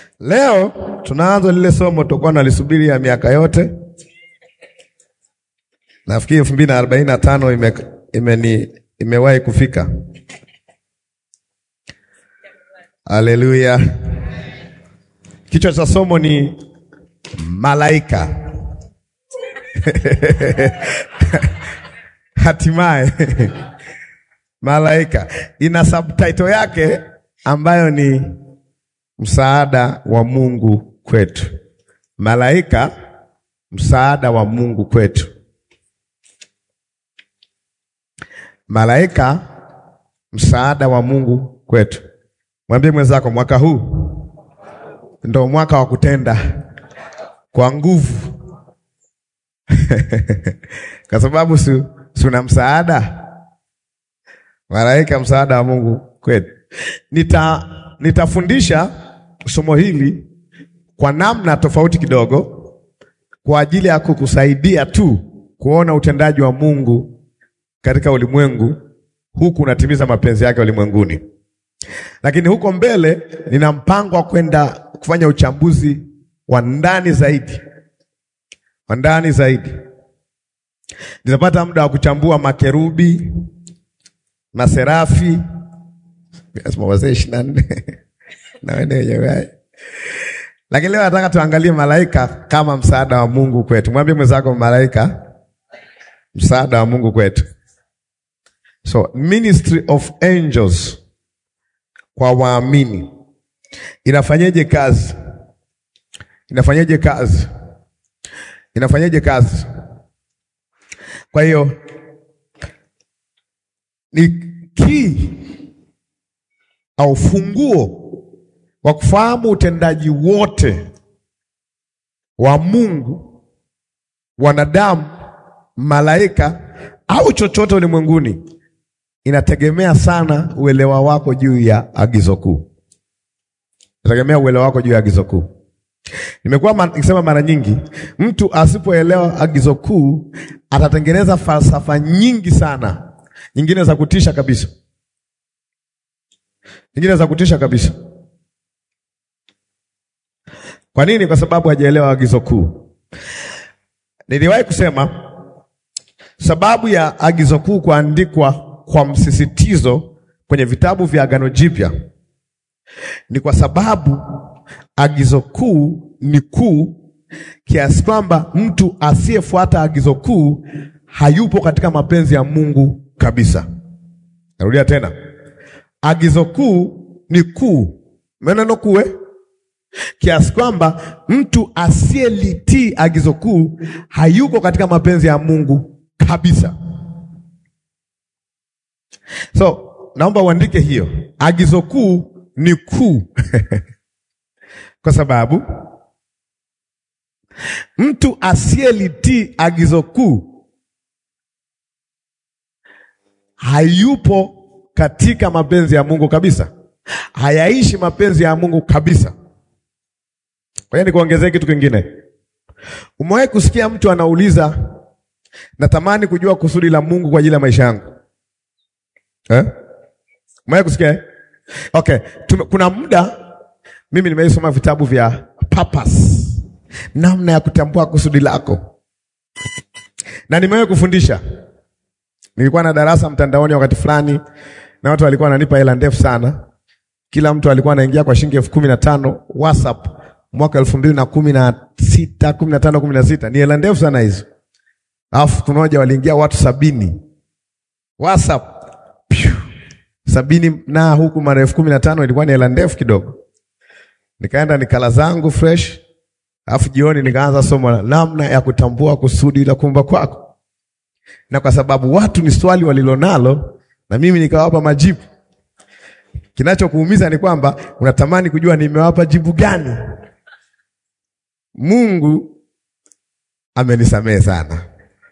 Leo tunaanza lile somo tutakuwa nalisubiri ya miaka yote. Nafikiri elfu mbili na arobaini na tano ime, imeni imewahi kufika. Haleluya! Kichwa cha somo ni malaika hatimaye malaika ina subtitle yake ambayo ni msaada wa Mungu kwetu. Malaika, msaada wa Mungu kwetu. Malaika, msaada wa Mungu kwetu. Mwambie mwenzako, mwaka huu ndo mwaka wa kutenda kwa nguvu kwa sababu si una msaada malaika, msaada wa Mungu kwetu. Nita nitafundisha somo hili kwa namna tofauti kidogo, kwa ajili ya kukusaidia tu kuona utendaji wa Mungu katika ulimwengu, huku unatimiza mapenzi yake ulimwenguni. Lakini huko mbele nina mpango wa kwenda kufanya uchambuzi wa ndani zaidi, wa ndani zaidi. Nitapata muda wa kuchambua makerubi, maserafi, wazee ishirini na nne na wenyewe. Lakini leo nataka tuangalie malaika kama msaada wa Mungu kwetu. Mwambie mwenzako, malaika msaada wa Mungu kwetu. So ministry of angels kwa waamini inafanyeje kazi? Inafanyeje kazi? Inafanyeje kazi? Kwa hiyo ni key au funguo wa kufahamu utendaji wote wa Mungu, wanadamu, malaika au chochote ulimwenguni, inategemea sana uelewa wako juu ya agizo kuu. Inategemea uelewa wako juu ya agizo kuu. Nimekuwa nikisema mara nyingi, mtu asipoelewa agizo kuu atatengeneza falsafa nyingi sana, nyingine za kutisha kabisa, nyingine za kutisha kabisa. Kwa nini? Kwa sababu hajaelewa agizo kuu. Niliwahi kusema sababu ya agizo kuu kuandikwa kwa msisitizo kwenye vitabu vya Agano Jipya ni kwa sababu agizo kuu ni kuu kiasi kwamba mtu asiyefuata agizo kuu hayupo katika mapenzi ya Mungu kabisa. Narudia tena, agizo kuu ni kuu, maneno kuwe kiasi kwamba mtu asiyelitii agizo kuu hayuko katika mapenzi ya Mungu kabisa. So naomba uandike hiyo, agizo kuu ni kuu kwa sababu mtu asiyelitii agizo kuu hayupo katika mapenzi ya Mungu kabisa, hayaishi mapenzi ya Mungu kabisa. Kwa hiyo nikuongezee kitu kingine. Umewahi kusikia mtu anauliza, natamani kujua kusudi la Mungu kwa ajili ya maisha yangu eh? Umewahi kusikia? Okay, Tume, kuna muda mimi nimeisoma vitabu vya purpose, namna ya kutambua kusudi lako, na nimewahi kufundisha. Nilikuwa na darasa mtandaoni wakati fulani, na watu walikuwa wananipa hela ndefu sana. Kila mtu alikuwa anaingia kwa shilingi elfu kumi na tano WhatsApp mwaka elfu mbili na kumi na sita kumi na tano kumi na sita ni hela ndefu sana hizo. Alafu kumoja waliingia watu sabini WhatsApp Piu. sabini na huku mara elfu kumi na tano ilikuwa ni hela ndefu kidogo. Nikaenda nikala zangu fresh, alafu jioni nikaanza somo la namna ya kutambua kusudi la kuumba kwako, na kwa sababu watu ni swali walilonalo, na mimi nikawapa majibu. Kinachokuumiza ni kwamba unatamani kujua nimewapa jibu gani. Mungu amenisamehe sana,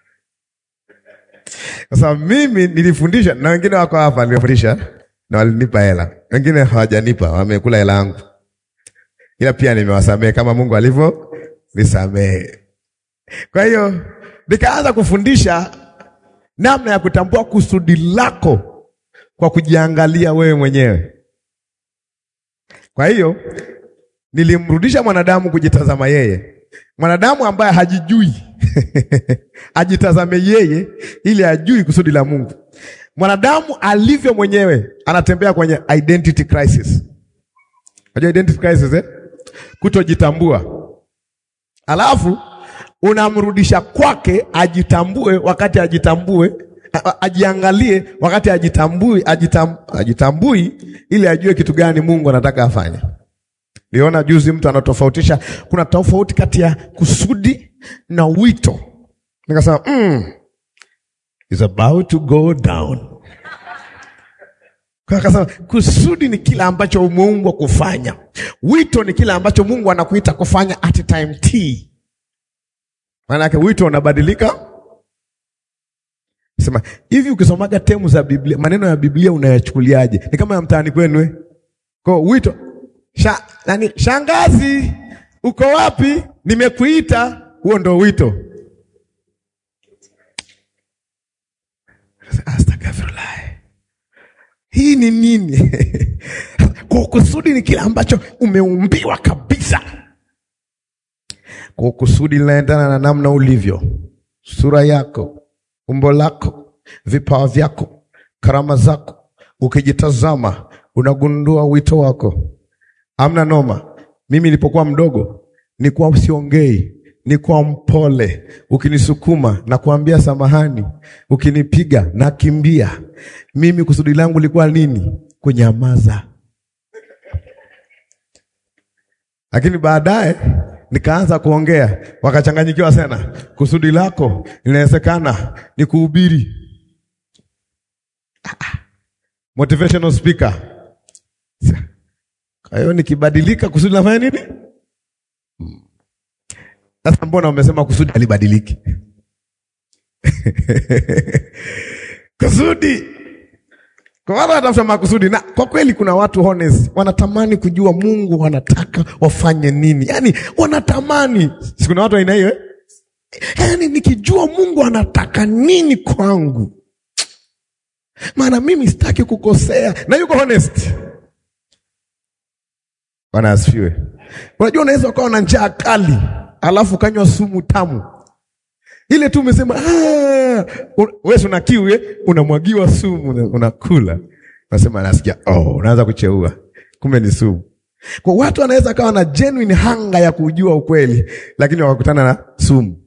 kwa sababu mimi nilifundisha na wengine wako hapa, nilifundisha na walinipa hela, wengine hawajanipa, wamekula hela yangu, ila pia nimewasamehe kama Mungu alivyo nisamehe. Kwa hiyo nikaanza kufundisha namna ya kutambua kusudi lako kwa kujiangalia wewe mwenyewe. Kwa hiyo nilimrudisha mwanadamu kujitazama yeye, mwanadamu ambaye hajijui ajitazame yeye ili ajui kusudi la Mungu. Mwanadamu alivyo mwenyewe anatembea kwenye identity crisis. Unajua identity crisis eh? Kutojitambua, alafu unamrudisha kwake ajitambue, wakati ajitambue ajiangalie wakati ajitambui, ajitam, ajitambui ili ajue kitu gani Mungu anataka afanye. Niona juzi mtu anatofautisha, kuna tofauti kati ya kusudi na wito. Nikasema mm, is about to go down. Akasema kusudi ni kila ambacho umeumbwa kufanya, wito ni kila ambacho Mungu anakuita kufanya at time t. Maana yake wito unabadilika Sema hivi, ukisomaga temu za Biblia, maneno ya Biblia unayachukuliaje? Ni kama ya mtaani kwenu eh? Kwa wito Sha, nani, shangazi, uko wapi? Nimekuita. Huo ndo wito. Astaghfirullah, hii ni nini? Kwa kusudi ni kile ambacho umeumbiwa kabisa. Kwa kusudi linaendana na namna ulivyo, sura yako umbo lako, vipawa vyako, karama zako. Ukijitazama unagundua wito wako. Amna noma. Mimi nilipokuwa mdogo nilikuwa siongei, nilikuwa mpole. Ukinisukuma na kuambia samahani, ukinipiga nakimbia. Mimi kusudi langu lilikuwa nini? Kunyamaza. Lakini baadaye nikaanza kuongea, wakachanganyikiwa sana. Kusudi lako linawezekana ni kuhubiri. Motivational speaker. Kwa hiyo nikibadilika, kusudi linafanya nini? Sasa mbona umesema kusudi halibadiliki? kusudi kwa watu wanatafuta makusudi, na kwa kweli kuna watu honest wanatamani kujua Mungu wanataka wafanye nini, yaani wanatamani. Si kuna watu aina hiyo eh? Yaani nikijua Mungu anataka nini kwangu, maana mimi sitaki kukosea, na yuko honest. Bwana asifiwe. Unajua, unaweza ukawa na njaa kali alafu ukanywa sumu tamu ile tu umesema wewe una kiu eh, unamwagiwa sumu unakula, unasema nasikia, oh, unaanza kucheua, kumbe ni sumu. Kwa watu wanaweza kawa na genuine hanga ya kujua ukweli, lakini wakakutana na sumu.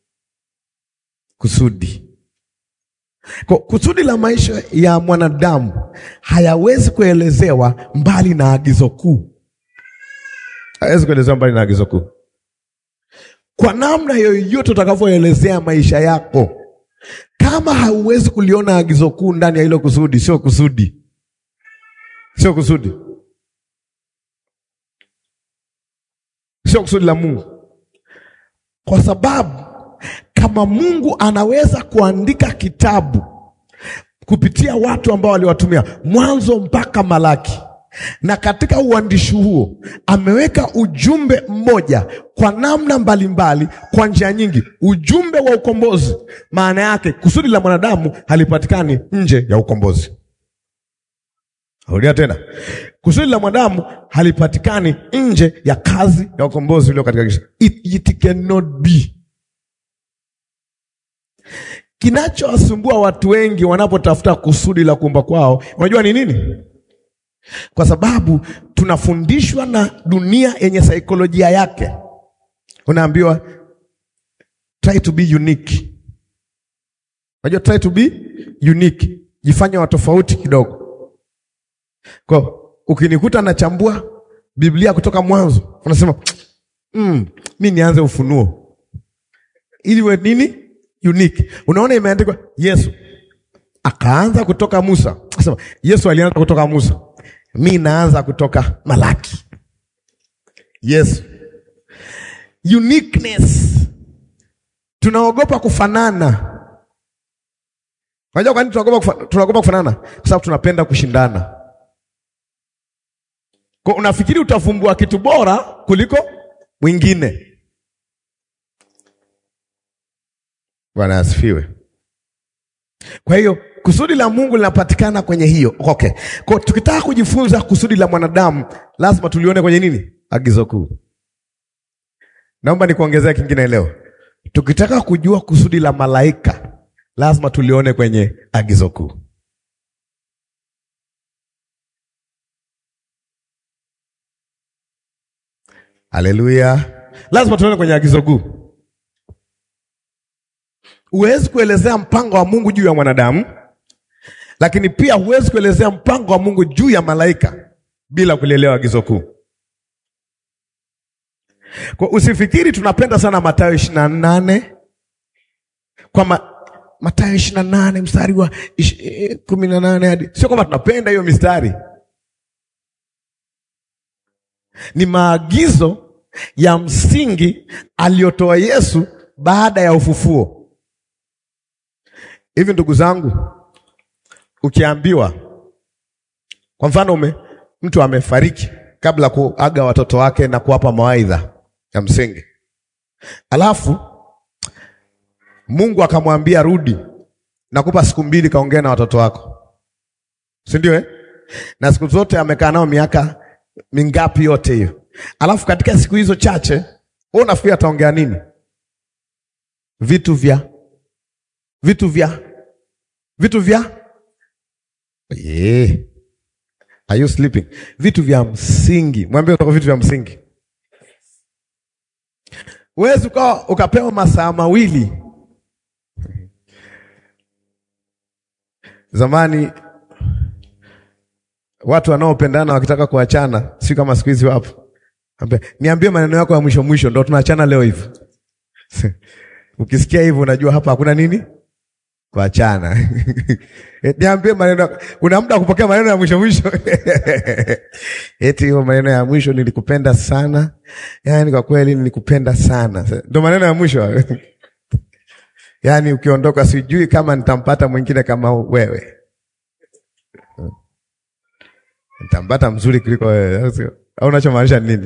Kusudi kwa kusudi la maisha ya mwanadamu hayawezi kuelezewa mbali na agizo kuu, hayawezi kuelezewa mbali na agizo kuu kwa namna yoyote utakavyoelezea maisha yako, kama hauwezi kuliona agizo kuu ndani ya hilo kusudi, sio kusudi, sio kusudi, sio kusudi la Mungu. Kwa sababu kama Mungu anaweza kuandika kitabu kupitia watu ambao waliwatumia mwanzo mpaka Malaki na katika uandishi huo ameweka ujumbe mmoja kwa namna mbalimbali, kwa njia nyingi, ujumbe wa ukombozi. Maana yake kusudi la mwanadamu halipatikani nje ya ukombozi. Rudia tena, kusudi la mwanadamu halipatikani nje ya kazi ya ukombozi ulio katika Kristo. It, it cannot be. Kinachowasumbua watu wengi wanapotafuta kusudi la kuumba kwao, unajua ni nini? Kwa sababu tunafundishwa na dunia yenye saikolojia yake. Unaambiwa try to be unique. Unajua try to be unique, jifanye wa tofauti kidogo. Kwa ukinikuta nachambua Biblia kutoka mwanzo, unasema mm, mi nianze Ufunuo ili we nini unique. Unaona imeandikwa Yesu akaanza kutoka Musa, asema Yesu alianza kutoka Musa mi naanza kutoka Malaki. Yesu, uniqueness. Tunaogopa kufanana. Unajua kwa nini tunaogopa kufa, tunaogopa kufanana? Kwa sababu tunapenda kushindana. Kwa unafikiri utavumbua kitu bora kuliko mwingine. Bwana asifiwe. Kwa hiyo kusudi la Mungu linapatikana kwenye hiyo. Okay. Kwa tukitaka kujifunza kusudi la mwanadamu lazima tulione kwenye nini? agizo kuu. Naomba nikuongezea kingine leo. Tukitaka kujua kusudi la malaika, lazima tulione kwenye agizo kuu. Haleluya! Lazima tuone kwenye agizo kuu. Huwezi kuelezea mpango wa Mungu juu ya mwanadamu, lakini pia huwezi kuelezea mpango wa Mungu juu ya malaika bila kulielewa agizo kuu. Kwa usifikiri tunapenda sana Mathayo ishirini na nane kwa ma, Mathayo ishirini na nane mstari wa kumi na nane hadi, sio kwamba tunapenda hiyo mistari, ni maagizo ya msingi aliyotoa Yesu baada ya ufufuo. Hivi ndugu zangu, ukiambiwa kwa mfano ume, mtu amefariki kabla kuaga watoto wake na kuwapa mawaidha ya msingi, alafu Mungu akamwambia rudi, nakupa siku mbili kaongea na watoto wako, si ndio eh? Na siku zote amekaa nao miaka mingapi yote hiyo, alafu katika siku hizo chache wewe unafikiri ataongea nini? Vitu vya vitu vya vitu vya yeah. Are you sleeping? Vitu vya msingi, mwambie utaka vitu vya msingi. Huwezi ukawa ukapewa masaa mawili. Zamani watu wanaopendana wakitaka kuachana, si kama siku hizi wapo, niambie maneno yako ya mwisho mwisho, ndo tunaachana leo hivi. Ukisikia hivyo unajua hapa hakuna nini kuachana. Niambie maneno, kuna muda kupokea maneno ya mwisho mwisho eti hiyo maneno ya mwisho, nilikupenda sana, yaani kwa kweli nilikupenda sana, ndo maneno ya mwisho yaani ukiondoka, sijui kama nitampata mwingine kama wewe, nitampata mzuri kuliko wewe, au unachomaanisha nini?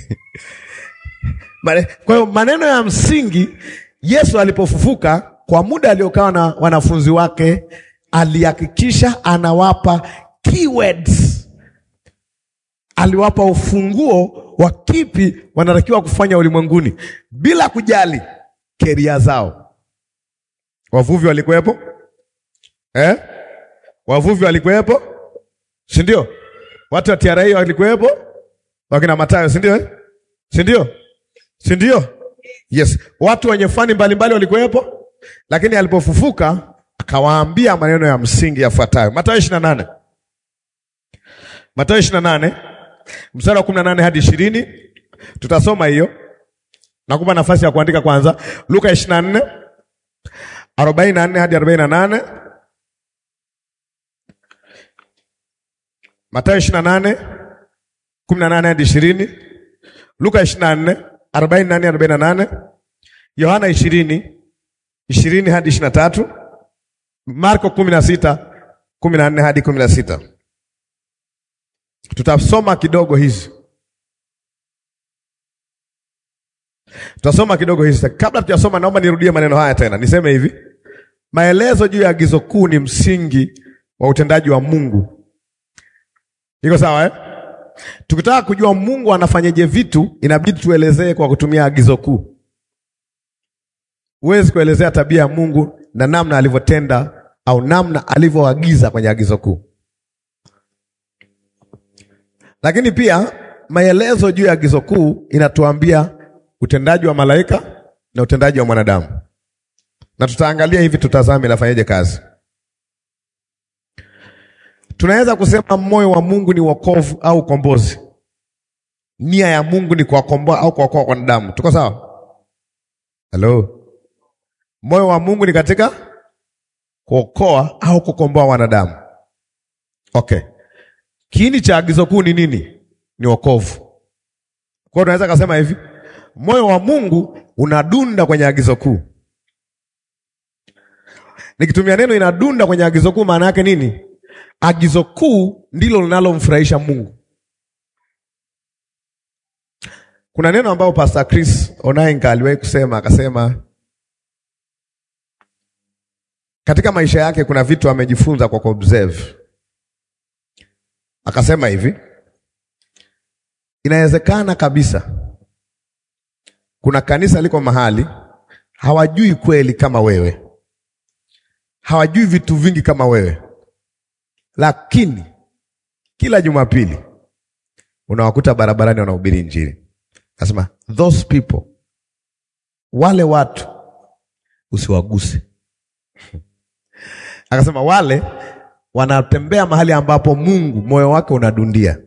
Kwa hiyo maneno ya msingi Yesu alipofufuka kwa muda aliokaa na wanafunzi wake alihakikisha anawapa keywords, aliwapa ufunguo wa kipi wanatakiwa kufanya ulimwenguni bila kujali keria zao. Wavuvi walikuwepo eh? Wavuvi walikuwepo, si ndio? Watu wa TRA walikuwepo, wakina Mathayo, si ndio eh? si ndio? si ndio? Yes, watu wenye fani mbalimbali walikuwepo, lakini alipofufuka akawaambia maneno ya msingi yafuatayo. Mathayo ishirini na nane Mathayo ishirini na nane mstari wa kumi na nane hadi ishirini tutasoma hiyo. Nakupa nafasi ya kuandika kwanza. Luka ishirini na nne arobaini na nne hadi arobaini na nane Mathayo ishirini na nane kumi na nane hadi ishirini Luka ishirini na nne arobaini na nane arobaini na nane Yohana ishirini ishirini hadi ishirini na tatu Marko kumi na sita kumi na nne hadi kumi na sita Tutasoma kidogo hizi, tutasoma kidogo hizi. Kabla tujasoma, naomba nirudie maneno haya tena, niseme hivi: maelezo juu ya agizo kuu ni msingi wa utendaji wa Mungu. Iko sawa eh? Tukitaka kujua Mungu anafanyaje vitu, inabidi tuelezee kwa kutumia agizo kuu. Huwezi kuelezea tabia ya Mungu na namna alivyotenda au namna alivyoagiza kwenye agizo kuu. Lakini pia maelezo juu ya agizo kuu inatuambia utendaji wa malaika na utendaji wa mwanadamu, na tutaangalia hivi, tutazame inafanyaje kazi. Tunaweza kusema moyo wa Mungu ni wokovu au ukombozi. Nia ya Mungu ni kuwakomboa au kuwaokoa wanadamu. Tuko sawa? Halo, moyo wa Mungu ni katika kuokoa au kukomboa wanadamu. Okay, kiini cha agizo kuu ni nini? Ni wokovu. Kwa hiyo tunaweza kusema hivi, moyo wa Mungu unadunda kwenye agizo kuu. Nikitumia neno inadunda kwenye agizo kuu, maana yake nini? Agizo kuu ndilo linalomfurahisha Mungu. Kuna neno ambao Pastor Chris Onainga aliwahi kusema, akasema katika maisha yake kuna vitu amejifunza kwa kuobserve. Akasema hivi, Inawezekana kabisa kuna kanisa liko mahali hawajui kweli kama wewe, hawajui vitu vingi kama wewe, lakini kila Jumapili unawakuta barabarani wanahubiri Injili. Nasema those people, wale watu usiwaguse. Akasema wale wanatembea mahali ambapo Mungu moyo wake unadundia.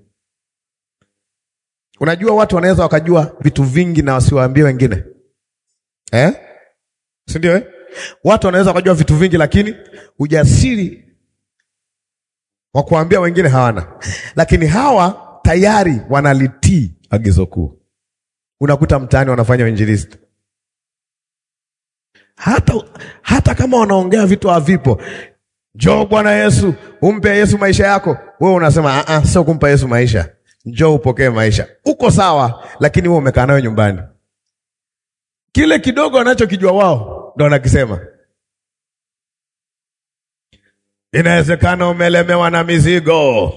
Unajua watu wanaweza wakajua vitu vingi na wasiwaambie wengine eh? si ndio eh? Watu wanaweza wakajua vitu vingi lakini ujasiri wa kuambia wengine hawana, lakini hawa tayari wanalitii agizo kuu. Unakuta mtaani wanafanya uinjilisti hata, hata kama wanaongea vitu havipo. Njoo Bwana Yesu, umpe Yesu maisha yako. Wewe unasema a, sio kumpa Yesu maisha, njoo upokee maisha. Uko sawa, lakini wewe umekaa nayo nyumbani. Kile kidogo wanachokijua wao ndo wanakisema. Inawezekana umelemewa na mizigo,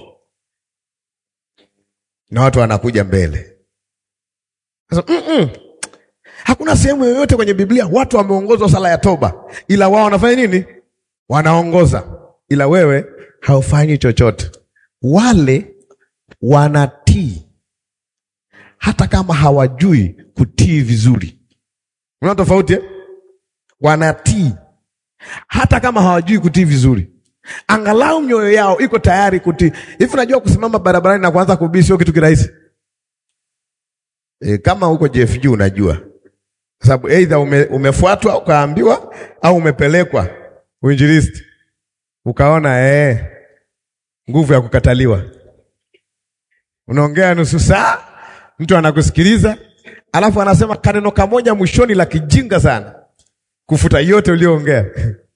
na watu wanakuja mbele sasa, mm -mm. Hakuna sehemu yoyote kwenye Biblia watu wameongozwa sala ya toba, ila wao wanafanya nini? Wanaongoza, ila wewe haufanyi chochote. Wale wanatii hata kama hawajui kutii vizuri. Una tofauti eh? Wanatii hata kama hawajui kutii vizuri, angalau mioyo yao iko tayari kutii. Hivi unajua kusimama barabarani na kuanza kuhubiri sio kitu kirahisi e, kama huko JFG unajua kwa sababu aidha ume, umefuatwa ukaambiwa au umepelekwa uinjilisti ukaona eh, nguvu ya kukataliwa. Unaongea nusu saa, mtu anakusikiliza, alafu anasema kaneno kamoja mwishoni la kijinga sana kufuta yote ulioongea.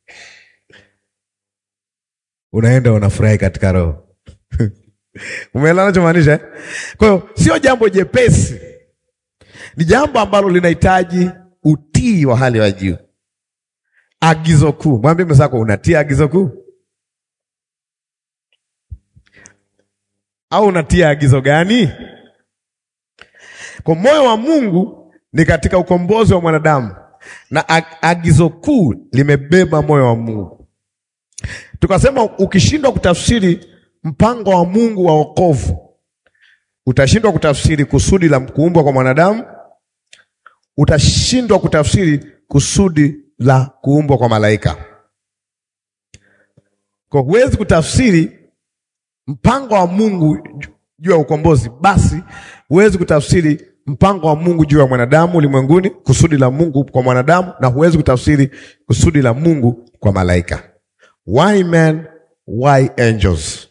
Unaenda unafurahi katika roho umeelewa nachomaanisha eh? Kwa hiyo sio jambo jepesi ni jambo ambalo linahitaji utii wa hali ya juu. Agizo kuu, mwambie mwenzako unatii agizo kuu au unatia agizo gani? Kwa moyo wa Mungu ni katika ukombozi wa mwanadamu, na agizo kuu limebeba moyo wa Mungu. Tukasema ukishindwa kutafsiri mpango wa Mungu wa wokovu, utashindwa kutafsiri kusudi la kuumbwa kwa mwanadamu utashindwa kutafsiri kusudi la kuumbwa kwa malaika. Kwa huwezi kutafsiri mpango wa Mungu juu ya ukombozi, basi huwezi kutafsiri mpango wa Mungu juu ya mwanadamu ulimwenguni, kusudi la Mungu kwa mwanadamu, na huwezi kutafsiri kusudi la Mungu kwa malaika. Why men, why angels?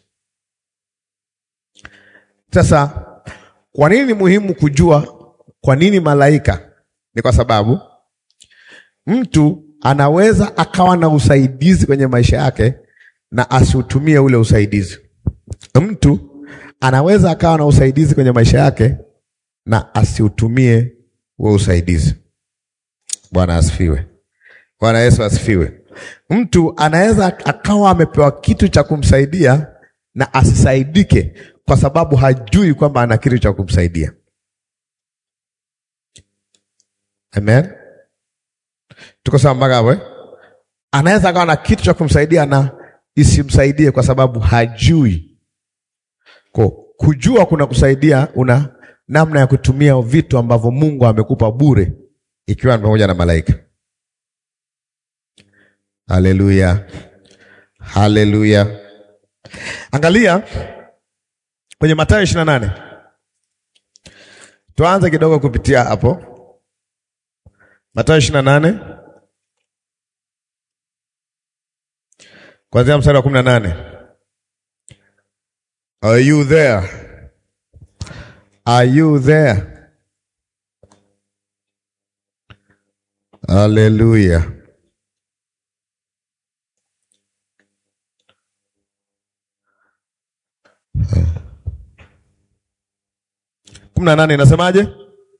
Sasa kwa nini ni muhimu kujua kwa nini malaika? Ni kwa sababu mtu anaweza akawa na usaidizi kwenye maisha yake na asiutumie ule usaidizi. Mtu anaweza akawa na usaidizi kwenye maisha yake na asiutumie huo usaidizi. Bwana asifiwe. Bwana Yesu asifiwe. Mtu anaweza akawa amepewa kitu cha kumsaidia na asisaidike kwa sababu hajui kwamba ana kitu cha kumsaidia. Amen. Tuko sawa mpaka hapo eh? Anaweza akawa na kitu cha kumsaidia na isimsaidie kwa sababu hajui. Kwa kujua kuna kusaidia, una namna ya kutumia vitu ambavyo Mungu amekupa bure, ikiwa ni pamoja na malaika. Haleluya, haleluya. Angalia kwenye Mathayo ishirini na nane. Tuanze kidogo kupitia hapo Mathayo ishirini na nane kuanzia mstari wa kumi na nane. Are you there? Are you there? Haleluya. kumi na nane inasemaje?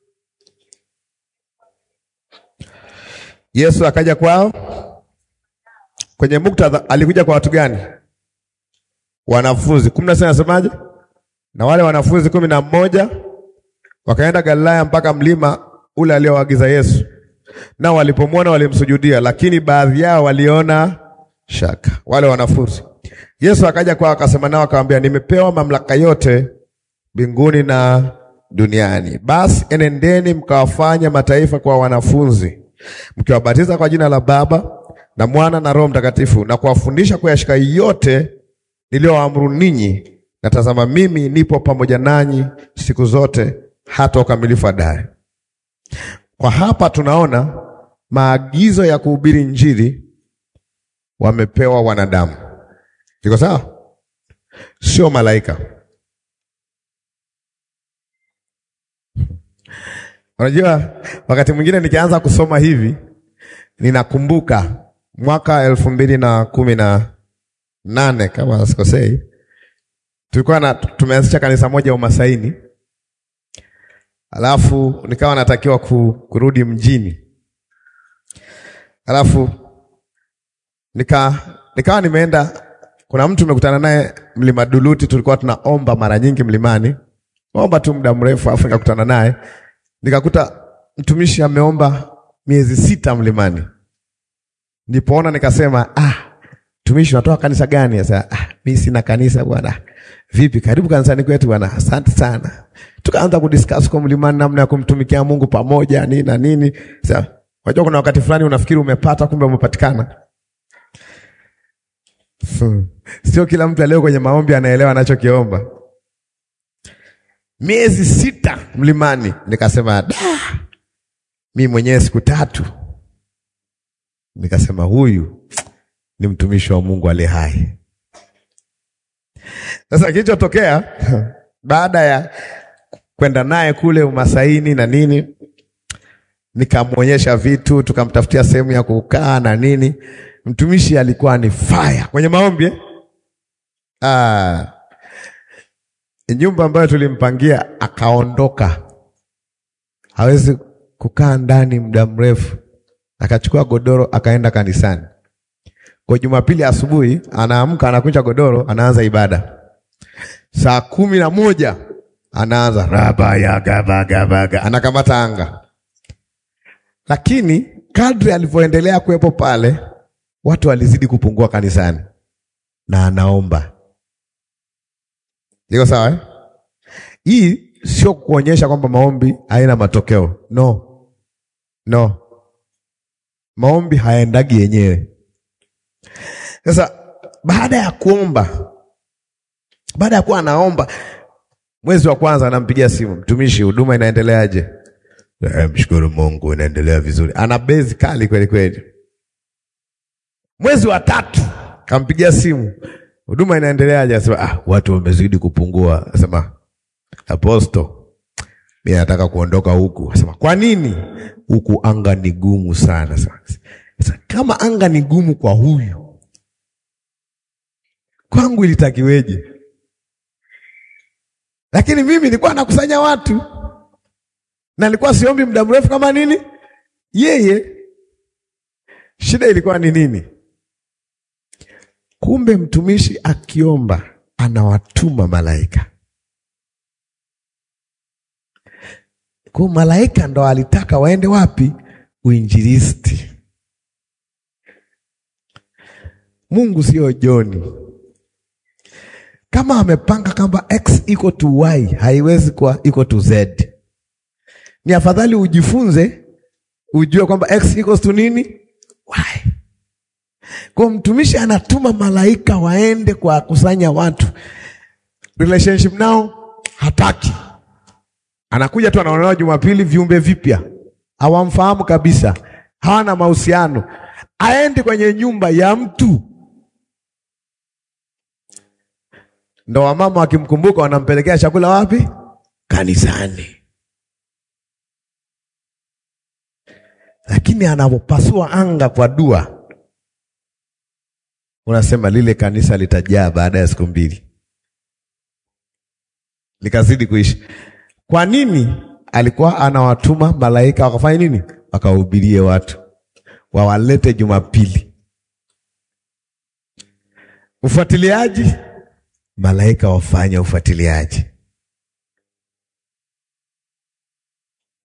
Yesu akaja kwao. Kwenye muktadha alikuja kwa watu gani? Wanafunzi. kumi na sita inasemaje? Na wale wanafunzi kumi na mmoja Wakaenda Galilaya mpaka mlima ule alioagiza Yesu. Nao walipomwona walimsujudia, lakini baadhi yao waliona shaka, wale wanafunzi. Yesu akaja kwao akasema nao akamwambia, nimepewa mamlaka yote mbinguni na duniani. Basi enendeni mkawafanya mataifa kwa wanafunzi, mkiwabatiza kwa jina la Baba na Mwana na Roho Mtakatifu, na kuwafundisha kuyashika yote niliyowaamuru ninyi, na tazama, mimi nipo pamoja nanyi siku zote hata ukamilifu wa dahari. Kwa hapa tunaona maagizo ya kuhubiri Injili wamepewa wanadamu. Iko sawa? Sio malaika. Unajua, wakati mwingine nikianza kusoma hivi ninakumbuka mwaka elfu mbili na kumi na nane kama sikosei, tulikuwa na tumeanzisha kanisa moja Umasaini, alafu nikawa natakiwa ku, kurudi mjini, alafu nika nikawa nimeenda, kuna mtu nimekutana naye mlima Duluti, tulikuwa tunaomba mara nyingi mlimani, omba tu muda mrefu, alafu nikakutana naye nikakuta mtumishi ameomba miezi sita mlimani. Nipoona nikasema, ah, mtumishi unatoka kanisa gani? Sasa ah, mimi sina kanisa bwana. Vipi, karibu kanisani kwetu bwana. Asante sana. Tukaanza kudiscuss kwa mlimani namna ya kumtumikia Mungu pamoja nini na nini. Sasa unajua kuna wakati fulani unafikiri umepata, kumbe umepatikana. Sio kila mtu aliyo kwenye maombi anaelewa anachokiomba. Miezi sita mlimani, nikasema da, mi mwenyewe siku tatu. Nikasema huyu ni mtumishi wa Mungu aliye hai. Sasa kilichotokea baada ya kwenda naye kule Umasaini na nini, nikamwonyesha vitu, tukamtafutia sehemu ya kukaa na nini. Mtumishi alikuwa ni fire kwenye maombi eh? Ah, nyumba ambayo tulimpangia akaondoka, hawezi kukaa ndani muda mrefu, akachukua godoro akaenda kanisani. Kwa Jumapili asubuhi anaamka, anakunja godoro, anaanza ibada. Saa kumi na moja anaanza rabayagabagabaga, anakamata anga. Lakini kadri alivyoendelea kuwepo pale, watu walizidi kupungua kanisani na anaomba Iko sawa eh? Hii sio kuonyesha kwamba maombi haina matokeo. No, no, maombi hayaendagi yenyewe. Sasa baada ya kuomba, baada ya kuwa anaomba, mwezi wa kwanza anampigia simu mtumishi, huduma inaendeleaje? Eh, mshukuru Mungu inaendelea vizuri. Ana bezi kali kweli kweli. Mwezi wa tatu kampigia simu huduma inaendeleaje? Asema ah, watu wamezidi kupungua. Asema aposto, mimi nataka kuondoka huku. Asema kwa nini? Huku anga ni gumu sana. Sasa kama anga ni gumu kwa huyu, kwangu ilitakiweje? Lakini mimi nilikuwa nakusanya watu na nilikuwa siombi muda mrefu kama nini yeye. Shida ilikuwa ni nini? Kumbe mtumishi akiomba anawatuma malaika. Kwa malaika ndo alitaka waende wapi? Uinjilisti. Mungu sio Joni. Kama amepanga kwamba x iko to y, haiwezi kuwa iko to z. Ni afadhali ujifunze ujue kwamba x equals to nini y. Kwa mtumishi anatuma malaika waende kwa kusanya watu, relationship nao hataki, anakuja tu anaonewa Jumapili, viumbe vipya, hawamfahamu kabisa, hawana mahusiano, aende kwenye nyumba ya mtu, ndo wamama wakimkumbuka wanampelekea chakula wapi? Kanisani. Lakini anapopasua anga kwa dua unasema lile kanisa litajaa baada ya siku mbili, likazidi kuishi. Kwa nini? Alikuwa anawatuma malaika wakafanya nini? Wakahubirie watu, wawalete Jumapili. Ufuatiliaji, malaika wafanya ufuatiliaji.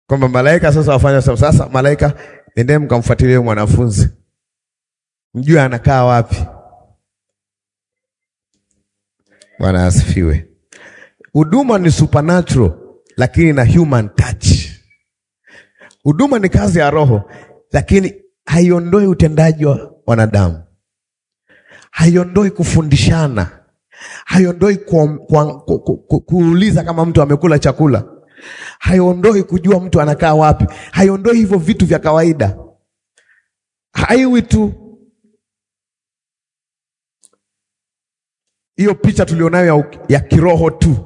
kwamba malaika sasa wafanya sasa, sasa malaika nendee mkamfuatilie mwanafunzi, mjue anakaa wapi. Bwana asifiwe. Huduma ni supernatural lakini na human touch. Huduma ni kazi ya Roho, lakini haiondoi utendaji wa wanadamu, haiondoi kufundishana, haiondoi ku, ku, ku, ku, ku, kuuliza kama mtu amekula chakula, haiondoi kujua mtu anakaa wapi, haiondoi hivyo vitu vya kawaida, haiwi tu hiyo picha tulionayo ya, ya kiroho tu.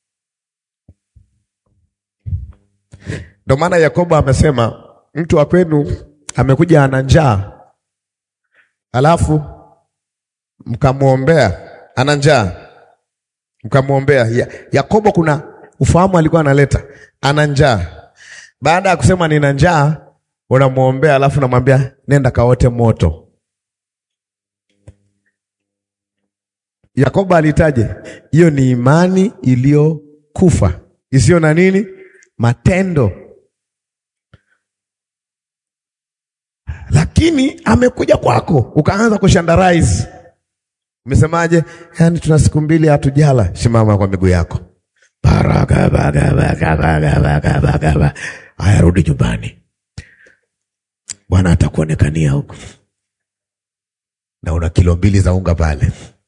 Ndio maana Yakobo amesema mtu wa kwenu amekuja ana njaa, alafu mkamwombea, ana njaa, mkamwombea. Ya, Yakobo kuna ufahamu alikuwa analeta, ana njaa. Baada ya kusema nina njaa, unamwombea, alafu namwambia nenda kaote moto. Yakobo alitaje hiyo? Ni imani iliyokufa isiyo na nini, matendo lakini amekuja kwako ukaanza kushandarize. Umesemaje? Yaani tuna siku mbili hatujala. Simama kwa miguu yako, baraka baraka baraka baraka baraka. Haya, rudi nyumbani, Bwana atakuonekania huko, na una kilo mbili za unga pale,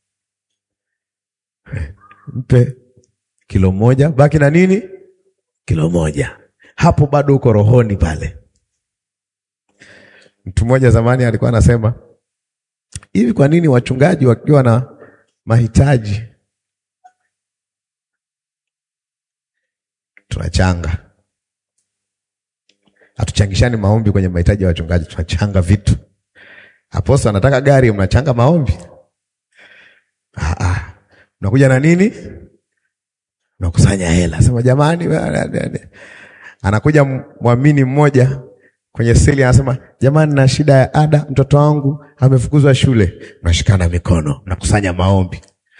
mpe kilo moja, baki na nini? Kilo moja. Hapo bado uko rohoni pale. Mtu mmoja zamani alikuwa anasema hivi, kwa nini wachungaji wakiwa na mahitaji tunachanga? Hatuchangishani maombi kwenye mahitaji ya wachungaji, tunachanga vitu. Aposto anataka gari, mnachanga maombi? Ah, ah. Mnakuja na nini? Mnakusanya hela, sema jamani. Anakuja mwamini mmoja kwenye seli anasema, jamani, na shida ya ada, mtoto wangu amefukuzwa shule. Mnashikana mikono, mnakusanya maombi.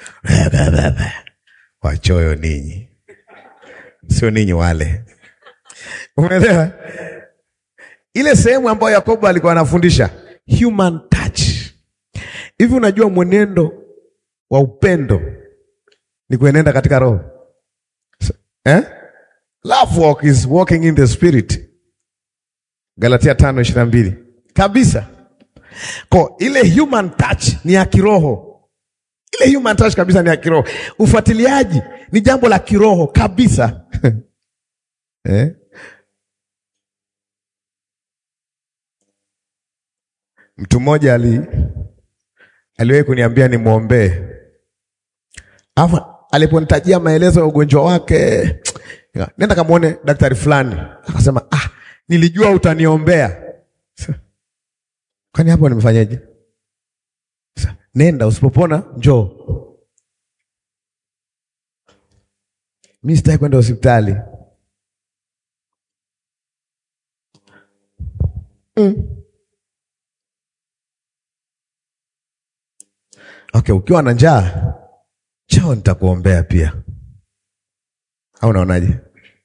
Wachoyo ninyi, sio ninyi wale. Umeelewa ile sehemu ambayo Yakobo alikuwa anafundisha human touch. Hivi unajua mwenendo wa upendo ni kuenenda katika roho eh? Love walk is walking in the spirit Galatia tano ishirini na mbili kabisa. Kwa ile human touch ni ya kiroho, ile human touch kabisa ni ya kiroho. Ufuatiliaji ni jambo la kiroho kabisa eh? Mtu mmoja ali aliwahi kuniambia nimwombee, alafu aliponitajia maelezo ya ugonjwa wake, nenda kamwone daktari fulani, akasema ah, nilijua utaniombea. Kwani hapo nimefanyaje? Nenda, usipopona njoo. Mi sitaki kwenda hospitali mm. Okay, ukiwa na njaa chao, nitakuombea pia, au unaonaje?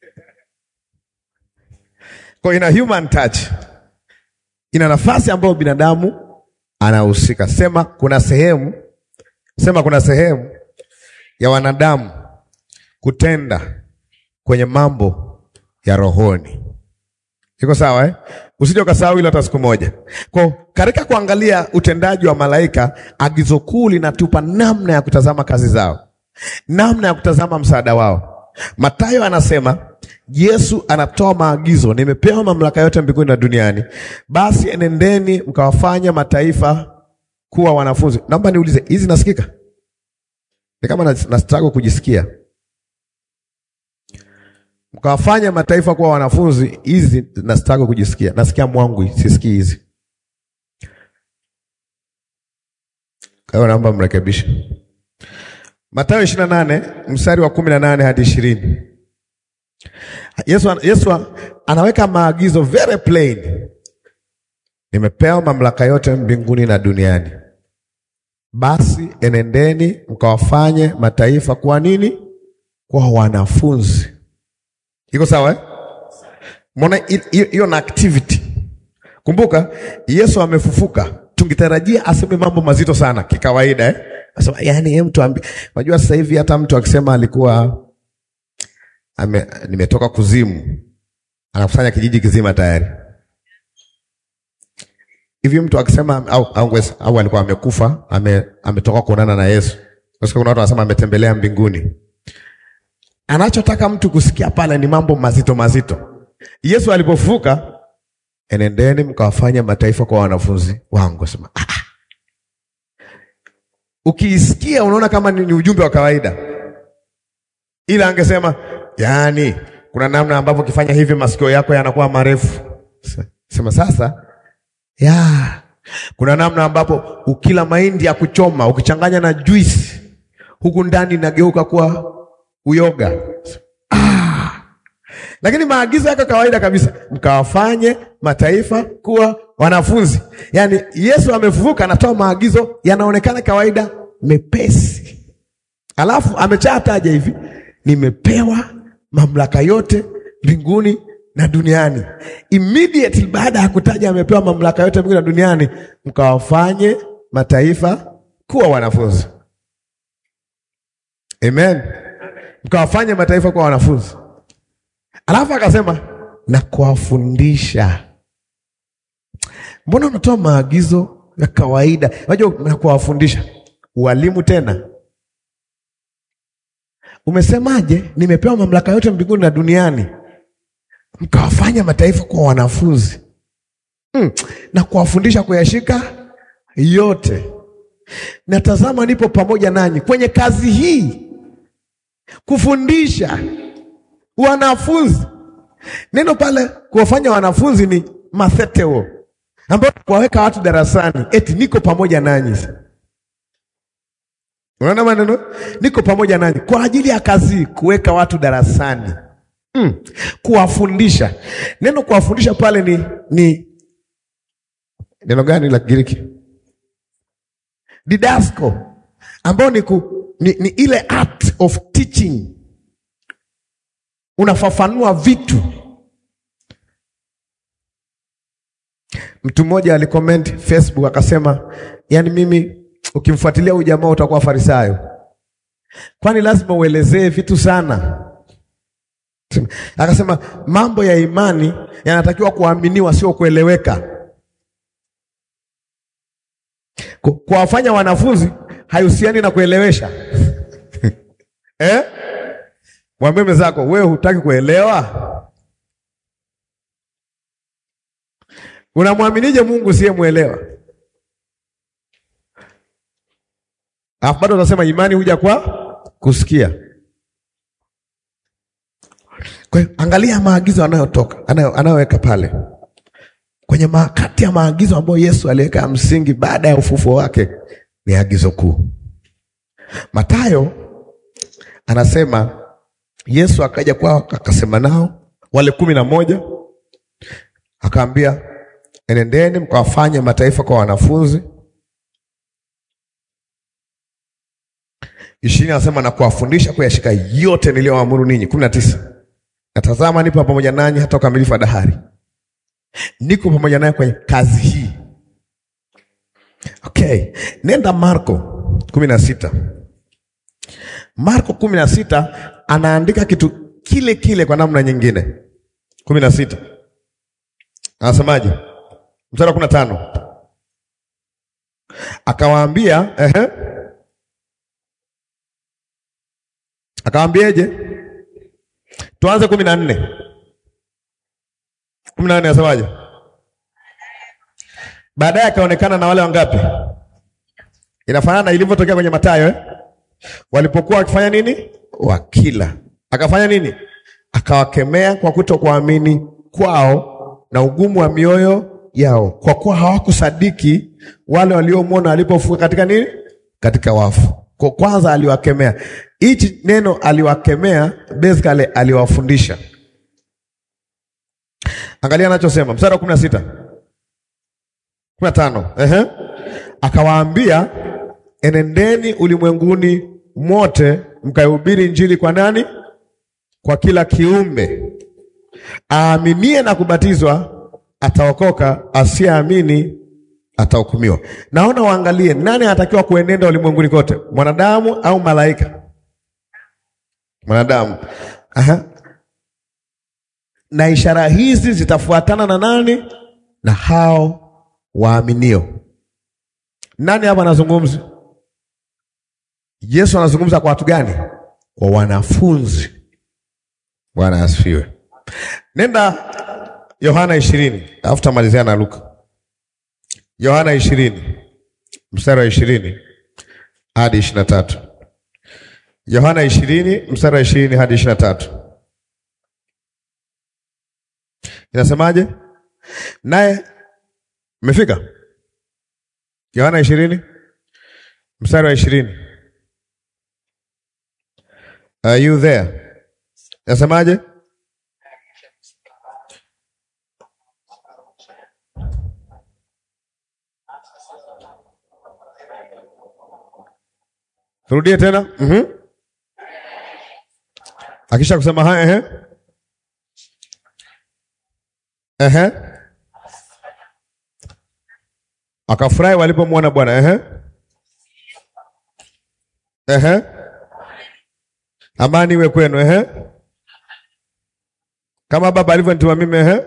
Kwa ina human touch, ina nafasi ambayo binadamu anahusika. Sema kuna sehemu, sema kuna sehemu ya wanadamu kutenda kwenye mambo ya rohoni. Iko sawa eh? Usije ukasahau hilo hata siku moja. Kwa katika kuangalia utendaji wa malaika, agizo kuu linatupa namna ya kutazama kazi zao, namna ya kutazama msaada wao. Mathayo anasema Yesu anatoa maagizo, nimepewa mamlaka yote mbinguni na duniani, basi enendeni mkawafanya mataifa kuwa wanafunzi. Naomba niulize, hizi nasikika? Ni kama nastaka kujisikia. Mkawafanya mataifa kuwa wanafunzi, hizi nastaka kujisikia. Nasikia mwangu, sisikii hizi. Kwa hiyo naomba mrekebishe. Mathayo ishirini na nane mstari wa kumi na nane hadi ishirini. Yesu, Yesu anaweka maagizo very plain. Nimepewa mamlaka yote mbinguni na duniani, basi enendeni mkawafanye mataifa kuwa nini? Kwa wanafunzi. Iko sawa eh? Mbona hiyo na activity. Kumbuka Yesu amefufuka, tungetarajia aseme mambo mazito sana kikawaida eh? Asema yani yeye mtu ambi. Unajua sasa hivi hata mtu akisema alikuwa ame, nimetoka kuzimu anakusanya kijiji kizima tayari. Hivi mtu akisema au, au, au alikuwa amekufa ame, ametoka kuonana na Yesu. Kwa kuna watu wanasema ametembelea mbinguni. Anachotaka mtu kusikia pale ni mambo mazito mazito. Yesu alipofufuka, enendeni mkawafanya mataifa kwa wanafunzi wangu. Sema ah. Ukiisikia unaona kama ni, ni ujumbe wa kawaida, ila angesema yaani, kuna namna ambavyo ukifanya hivi masikio yako yanakuwa marefu. Sema sasa ya kuna namna ambapo ukila mahindi ya kuchoma ukichanganya na juisi huku ndani inageuka kuwa uyoga. Ah. Lakini maagizo yako kawaida kabisa, mkawafanye mataifa kuwa wanafunzi. Yaani Yesu amefufuka, anatoa maagizo yanaonekana kawaida, mepesi, alafu amechataja hivi, nimepewa mamlaka yote mbinguni na duniani. Immediately baada ya kutaja amepewa mamlaka yote mbinguni na duniani, mkawafanye mataifa kuwa wanafunzi. Amen, mkawafanye mataifa kuwa wanafunzi. Alafu akasema na kuwafundisha. Mbona unatoa maagizo ya kawaida? Unajua, na kuwafundisha ualimu tena. Umesemaje? Nimepewa mamlaka yote mbinguni na duniani, mkawafanya mataifa kuwa wanafunzi hmm, na kuwafundisha kuyashika yote. Natazama nipo pamoja nanyi kwenye kazi hii, kufundisha wanafunzi. Neno pale kuwafanya wanafunzi ni matheteo, ambayo kuwaweka watu darasani, eti niko pamoja nanyi. Unaona maneno, niko pamoja nanyi kwa ajili ya kazi, kuweka watu darasani mm. Kuwafundisha. Neno kuwafundisha pale ni, ni neno gani la Kigiriki? Didasko, ambao ni, ku, ni, ni ile art of teaching unafafanua vitu. Mtu mmoja alikomenti Facebook akasema, yaani mimi ukimfuatilia huyu jamaa utakuwa farisayo, kwani lazima uelezee vitu sana. Akasema mambo ya imani yanatakiwa kuaminiwa, sio kueleweka. Kuwafanya wanafunzi haihusiani na kuelewesha eh? Mwambie mwenzako wewe hutaki kuelewa. Unamwaminije Mungu siyemwelewa? Alafu bado unasema imani huja kwa kusikia. Kwa hiyo angalia maagizo anayotoka anayoweka pale kwenye kati ya maagizo ambayo Yesu aliweka ya msingi baada ya ufufuo wake ni agizo kuu. Mathayo anasema Yesu akaja kwao akasema nao wale kumi na moja akaambia, enendeni mkawafanye mataifa kwa wanafunzi. Ishirini anasema na kuwafundisha kuyashika yote niliyoamuru ninyi. kumi na tisa natazama nipo pamoja nanyi hata ukamilifu wa dahari. Niko pamoja naye kwenye kazi hii. Okay, nenda Marko kumi na sita. Marko kumi na sita anaandika kitu kile kile kwa namna nyingine. kumi na sita anasemaje? Mstari wa kumi na tano akawaambia, ehe, akawaambieje? Tuanze kumi na nne kumi na nne anasemaje? Baadaye akaonekana na wale wangapi? Inafanana na ilivyotokea kwenye Mathayo eh? Walipokuwa wakifanya nini? Wakila. Akafanya nini? Akawakemea kwa kutokuamini kwao na ugumu wa mioyo yao, kwa kuwa hawakusadiki wale waliomwona alipofuka katika nini? Katika wafu. Kwa kwanza aliwakemea. Hichi neno aliwakemea, basically aliwafundisha. Angalia anachosema mstari wa kumi na sita kumi na tano ehe, akawaambia enendeni ulimwenguni mote mkaihubiri Injili kwa nani? Kwa kila kiumbe. aaminie na kubatizwa ataokoka, asiyeamini atahukumiwa. Naona waangalie nani anatakiwa kuenenda ulimwenguni kote, mwanadamu au malaika? Mwanadamu. Aha. Na ishara hizi zitafuatana na nani? Na hao waaminio. Nani hapa anazungumza? Yesu anazungumza kwa watu gani? Kwa wanafunzi. Bwana asifiwe. Nenda Yohana ishirini alafu tamalizia na Luka. Yohana ishirini mstari wa ishirini hadi ishirini na tatu. Yohana ishirini mstari wa ishirini hadi ishirini na tatu inasemaje? Naye mmefika Yohana ishirini mstari wa ishirini. Are you there? Inasemaje? Turudie tena. Mhm. Akisha kusema haya ehe. Ehe. Akafurahi walipomwona Bwana ehe. Ehe. Amani iwe kwenu ehe. Kama Baba alivyonituma mimi ehe.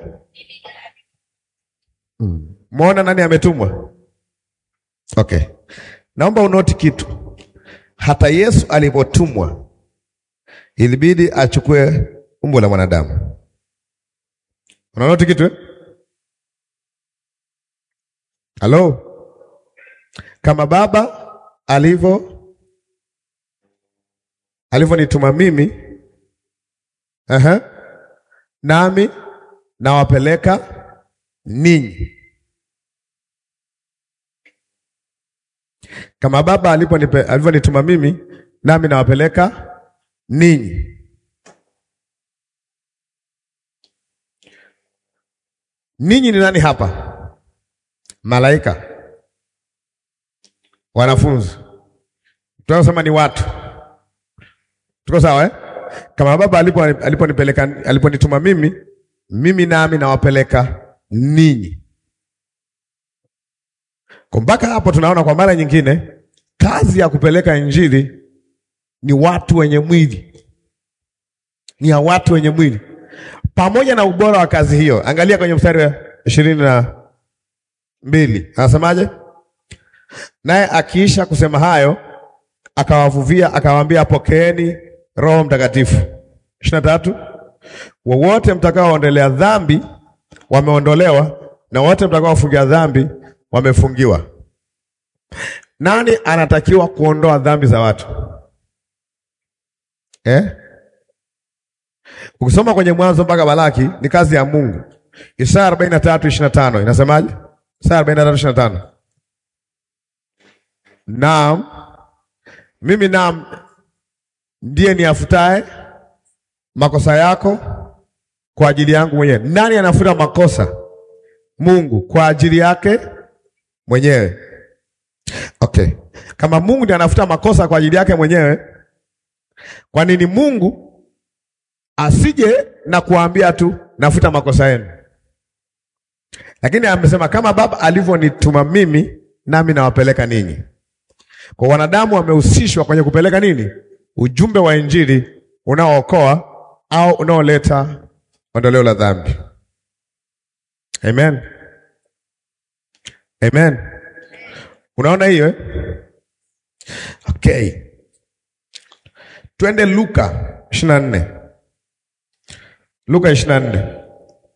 Mm. Muona nani ametumwa? Okay. Naomba unoti kitu. Hata Yesu alipotumwa ilibidi achukue umbo la mwanadamu. Unanoti kitu eh? Halo, kama Baba alivyo alivyonituma mimi, aha, nami nawapeleka ninyi kama Baba aliponipe alivyonituma mimi, nami nawapeleka ninyi. Ninyi ni nani hapa? Malaika, wanafunzi, tunasema ni watu. Tuko sawa eh? Kama Baba alipo aliponipeleka aliponituma mimi, mimi nami nawapeleka ninyi. Kwa mpaka hapo tunaona kwa mara nyingine kazi ya kupeleka injili ni watu wenye mwili, ni ya watu wenye mwili. Pamoja na ubora wa kazi hiyo, angalia kwenye mstari wa ishirini na mbili anasemaje? Naye akiisha kusema hayo, akawavuvia akawaambia, pokeeni Roho Mtakatifu. ishirini na tatu wowote mtakaoondelea dhambi wameondolewa, na wote mtakaofungia dhambi wamefungiwa. Nani anatakiwa kuondoa dhambi za watu eh? Ukisoma kwenye Mwanzo mpaka Balaki ni kazi ya Mungu. Isaya arobaini na tatu ishirini na tano inasemaje? Isaya arobaini na tatu ishirini na tano Naam, mimi naam ndiye niafutaye makosa yako kwa ajili yangu mwenyewe. Nani anafuta makosa? Mungu kwa ajili yake mwenyewe. Okay, kama Mungu ndiye anafuta makosa kwa ajili yake mwenyewe, kwa nini Mungu asije na kuambia tu nafuta makosa yenu? Lakini amesema kama Baba alivyonituma mimi, nami nawapeleka ninyi. Kwa wanadamu wamehusishwa kwenye kupeleka nini? Ujumbe wa Injili unaookoa au unaoleta ondoleo la dhambi. Amen. Amen. Unaona hiyo eh? Okay. Twende Luka ishirini na nne. Luka ishirini na nne.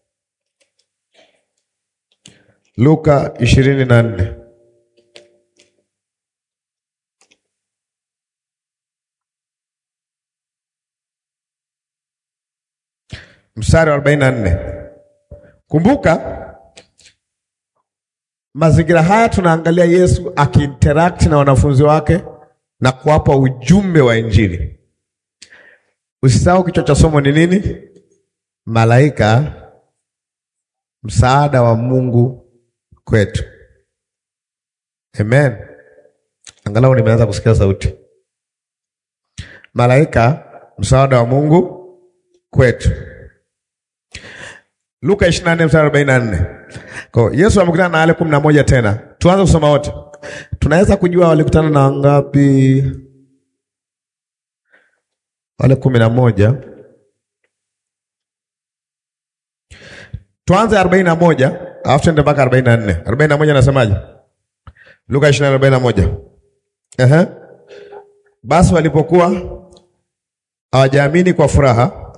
Luka ishirini na nne. Mstari wa arobaini na nne. Kumbuka mazingira haya tunaangalia Yesu akiinteract na wanafunzi wake na kuwapa ujumbe wa Injili. Usisahau kichwa cha somo ni nini? Malaika, msaada wa Mungu kwetu. Amen. Angalau nimeanza kusikia sauti. Malaika, msaada wa Mungu kwetu. Luka 24 mstari 44. Kwa Yesu amekutana na wale kumi na moja tena. Tuanze kusoma wote. Tunaweza kujua walikutana na wangapi? Wale kumi na moja. Tuanze arobaini na moja alafu tuende mpaka arobaini na nne. Arobaini na moja nasemaje? Luka ishirini arobaini na moja. Ehe. Basi walipokuwa hawajaamini kwa furaha,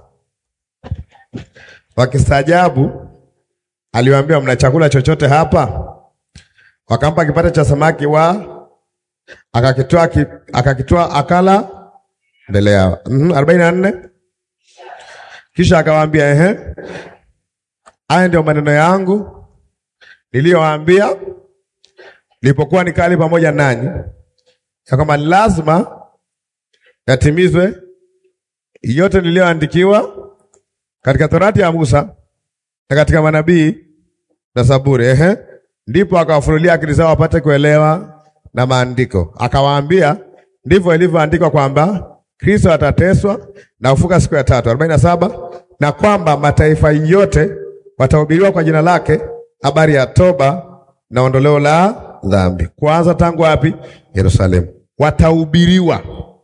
wakistaajabu, aliwaambia mna chakula chochote hapa? Wakampa kipande cha samaki wa akakitoa ki, akakitoa akala mbele yao. Mhm, arobaini na nne. Kisha akawaambia ehe, haya ndio maneno yangu niliyowaambia nilipokuwa nikali pamoja nanyi, ya kwamba lazima yatimizwe yote niliyoandikiwa katika Torati ya Musa na katika manabii na Zaburi. Ehe, ndipo akawafunulia akili zao wapate kuelewa na maandiko. Akawaambia, ndivyo ilivyoandikwa kwamba Kristo atateswa na kufuka siku ya tatu. arobaini na saba na kwamba mataifa yote watahubiriwa kwa jina lake habari ya toba na ondoleo la dhambi. Kwanza tangu wapi? Yerusalemu. Watahubiriwa,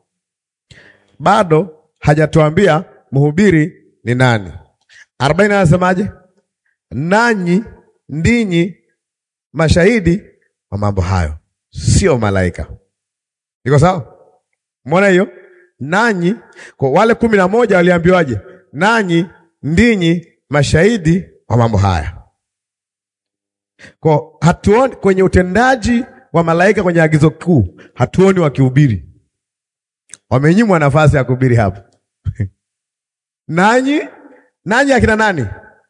bado hajatuambia mhubiri ni nani. arobaini anasemaje? Nanyi ndinyi mashahidi wa mambo hayo, sio malaika. Iko sawa? Mwona hiyo? Nanyi kwa wale kumi na moja waliambiwaje? Nanyi ndinyi mashahidi wa mambo haya. Kwa hatuoni kwenye utendaji wa malaika kwenye agizo kuu, hatuoni wakihubiri. Wamenyimwa nafasi ya kuhubiri hapo. Nanyi nanyi akina nani?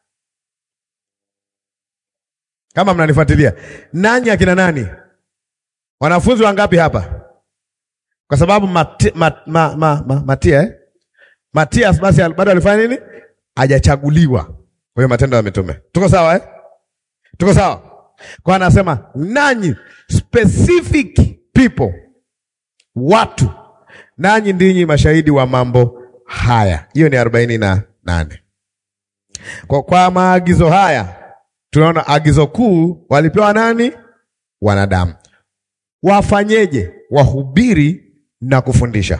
Kama mnanifuatilia, nanyi akina nani? Wanafunzi wangapi hapa? Kwa sababu mati, ma, ma, ma, ma, Matia eh? Matias basi bado alifanya nini? Hajachaguliwa. Kwa hiyo Matendo ya Mitume. Tuko sawa eh? Tuko sawa? Kwa anasema nanyi specific people, watu, nanyi ndinyi mashahidi wa mambo haya. Hiyo ni arobaini na nane. Kwa, kwa maagizo haya tunaona agizo kuu walipewa nani? Wanadamu. Wafanyeje? Wahubiri na kufundisha,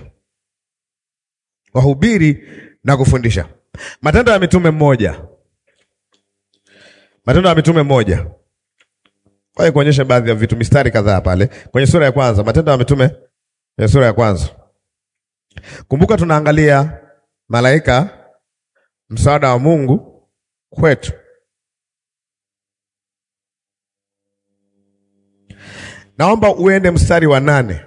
wahubiri na kufundisha. Matendo ya Mitume mmoja, Matendo ya Mitume mmoja kwa kuonyesha baadhi ya vitu, mistari kadhaa pale kwenye sura ya kwanza, Matendo ya Mitume ya sura ya kwanza. Kumbuka tunaangalia malaika, msaada wa Mungu kwetu. Naomba uende mstari wa nane.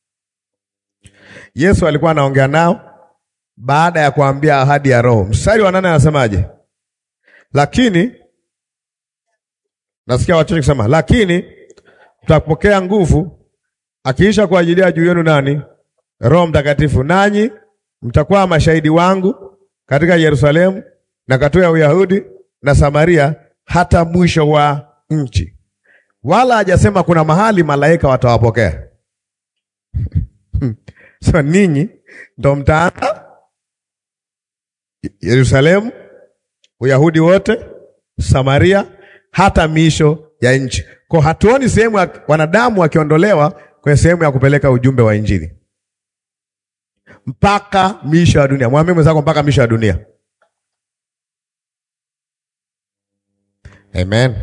Yesu alikuwa anaongea nao baada ya kuambia ahadi ya Roho. Mstari wa nane anasemaje? Lakini nasikia wachache kusema, lakini mtapokea nguvu akiisha kuajilia juu yenu nani? Roho Mtakatifu, nanyi mtakuwa mashahidi wangu katika Yerusalemu na katika Uyahudi na Samaria hata mwisho wa nchi. Wala hajasema kuna mahali malaika watawapokea. So ninyi ndo mtaanza Yerusalemu, Uyahudi wote, Samaria hata miisho ya nchi. Kwa hatuoni sehemu ya wanadamu wakiondolewa kwenye sehemu ya kupeleka ujumbe wa Injili mpaka miisho ya dunia. Mwambie mwenzako mpaka miisho ya dunia. Amen.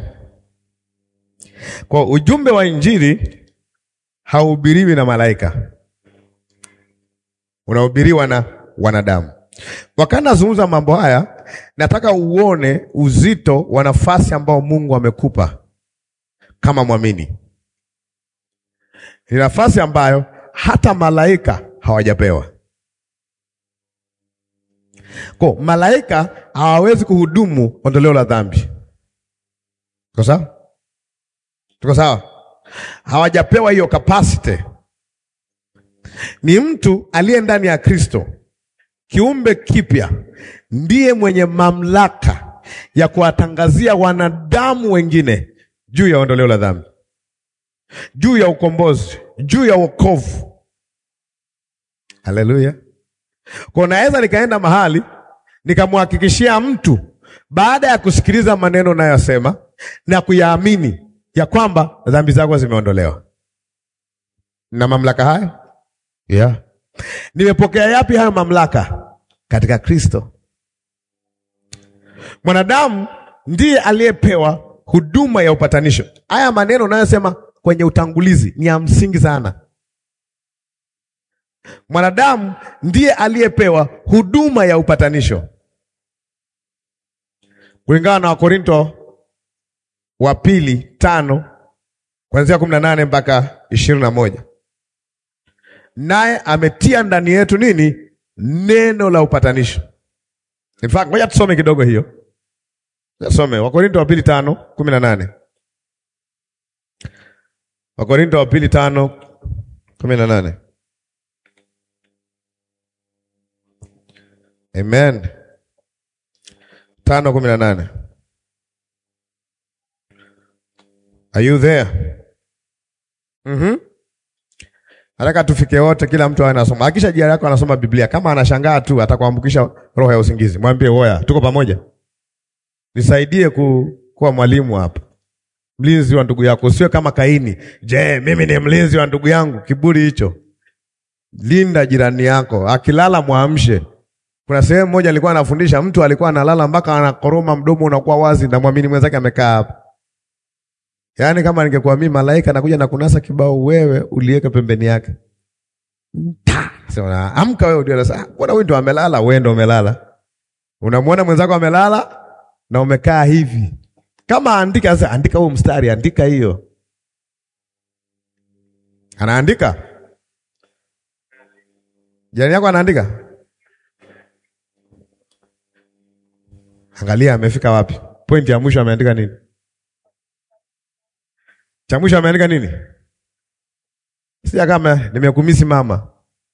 Kwa ujumbe wa Injili hauhubiriwi na malaika, unahubiriwa na wanadamu. Wakati nazungumza mambo haya, nataka uone uzito wa nafasi ambao Mungu amekupa kama mwamini. Ni nafasi ambayo hata malaika hawajapewa. Kwa malaika hawawezi kuhudumu ondoleo la dhambi. Tuko sawa? Tuko sawa? Hawajapewa hiyo capacity. Ni mtu aliye ndani ya Kristo, kiumbe kipya, ndiye mwenye mamlaka ya kuwatangazia wanadamu wengine juu ya ondoleo la dhambi, juu ya ukombozi, juu ya wokovu. Haleluya! Kwa naweza nikaenda mahali nikamhakikishia mtu baada ya kusikiliza maneno unayosema na kuyaamini ya kwamba dhambi zako zimeondolewa. Na mamlaka hayo yeah. Nimepokea yapi hayo mamlaka? Katika Kristo. Mwanadamu ndiye aliyepewa huduma ya upatanisho. Haya maneno unayosema kwenye utangulizi ni ya msingi sana. Mwanadamu ndiye aliyepewa huduma ya upatanisho kulingana na Wakorinto wa pili tano kuanzia kumi na nane mpaka ishirini na moja naye ametia ndani yetu nini? Neno la upatanisho. In fact, ngoja tusome kidogo hiyo, tusome Wakorinto wa pili tano kumi na nane Wakorinto wa pili tano kumi na nane Amen. tano kumi na nane Are you there? Mhm. Nataka tufike wote, kila mtu awe anasoma. Hakisha jirani yako anasoma Biblia. Kama anashangaa tu atakuambukisha roho ya usingizi. Mwambie woya, tuko pamoja. Nisaidie ku, kuwa mwalimu hapa. Mlinzi wa ndugu yako, usiwe kama Kaini. Je, mimi ni mlinzi wa ndugu yangu? Kiburi hicho. Linda jirani yako. Akilala mwamshe. Kuna sehemu moja alikuwa anafundisha, mtu alikuwa analala mpaka anakoroma, mdomo unakuwa wazi, na mwamini mwenzake amekaa hapa. Yaani kama ningekuwa mimi malaika nakuja na kunasa kibao, wewe uliweka pembeni yake. Ta, sema amka wewe, ndio sasa. Mbona wewe ndio amelala, wewe ndio umelala. Unamwona mwenzako amelala na umekaa hivi. Kama andika sasa, andika huo mstari, andika hiyo. Anaandika? Jirani yako anaandika? Angalia amefika wapi? Pointi ya mwisho ameandika nini? Cha mwisho ameandika nini? Sija kama nimekumisi mama.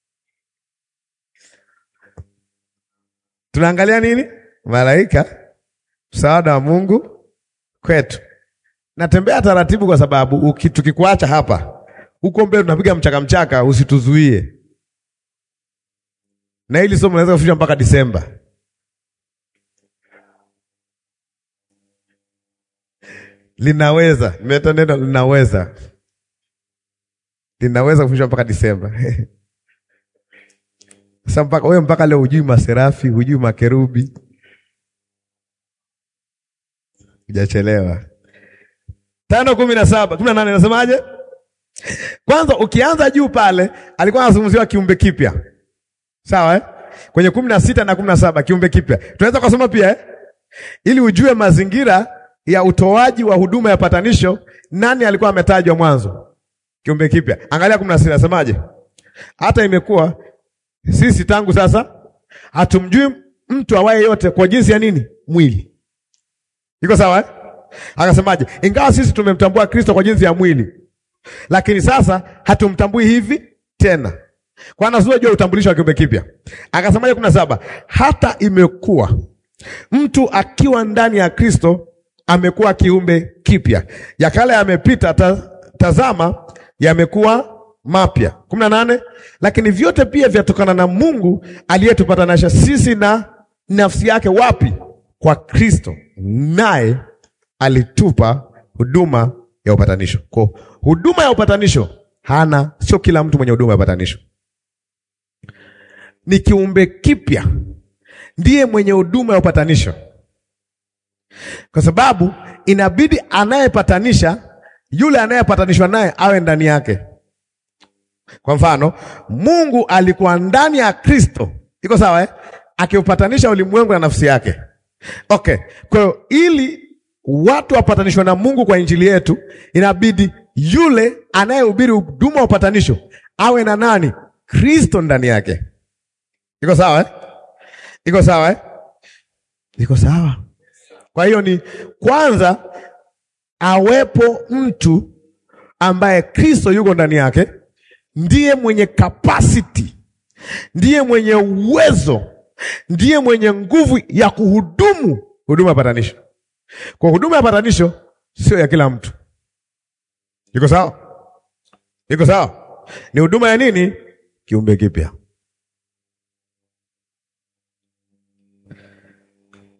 Tunaangalia nini? Malaika, msaada wa Mungu kwetu. Natembea taratibu kwa sababu tukikuacha hapa huko mbele tunapiga mchaka mchaka, usituzuie. Na hili somo linaweza kufika mpaka Disemba. Linaweza, nimeleta neno linaweza, linaweza kufundishwa mpaka Disemba. Sasa mpaka wewe, mpaka leo hujui maserafi, hujui makerubi, hujachelewa. tano kumi na saba kumi na nane nasemaje? Kwanza ukianza juu pale alikuwa anazungumziwa kiumbe kipya, sawa eh? Kwenye kumi na sita na kumi na saba kiumbe kipya tunaweza kusoma pia eh? ili ujue mazingira ya utoaji wa huduma ya patanisho, nani alikuwa ametajwa mwanzo? Kiumbe kipya. Angalia kumi na sita nasemaje? Hata imekuwa sisi tangu sasa hatumjui mtu awaye yote kwa jinsi ya nini? Mwili. Iko sawa eh? Akasemaje? Ingawa sisi tumemtambua Kristo kwa jinsi ya mwili, lakini sasa hatumtambui hivi tena. Kwa anazua juu ya utambulisho wa kiumbe kipya. Akasemaje kumi na saba? Hata imekuwa mtu akiwa ndani ya Kristo amekuwa kiumbe kipya, ya kale yamepita, ta, tazama yamekuwa mapya. kumi na nane. Lakini vyote pia vyatokana na Mungu aliyetupatanisha sisi na nafsi yake. Wapi? Kwa Kristo, naye alitupa huduma ya upatanisho. Kwa huduma ya upatanisho hana, sio kila mtu mwenye huduma ya upatanisho. Ni kiumbe kipya ndiye mwenye huduma ya upatanisho kwa sababu inabidi anayepatanisha yule anayepatanishwa naye awe ndani yake. Kwa mfano, Mungu alikuwa ndani ya Kristo, iko sawa eh? Akiupatanisha ulimwengu na nafsi yake. Okay, kwa hiyo ili watu wapatanishwe na Mungu kwa injili yetu, inabidi yule anayehubiri huduma wa upatanisho awe na nani? Kristo ndani yake. Iko sawa eh? Iko sawa eh? Iko sawa. Kwa hiyo ni kwanza awepo mtu ambaye Kristo yuko ndani yake, ndiye mwenye capacity, ndiye mwenye uwezo, ndiye mwenye nguvu ya kuhudumu huduma ya patanisho. Kwa huduma ya patanisho sio ya kila mtu. Iko sawa? Iko sawa? Ni huduma ya nini? Kiumbe kipya.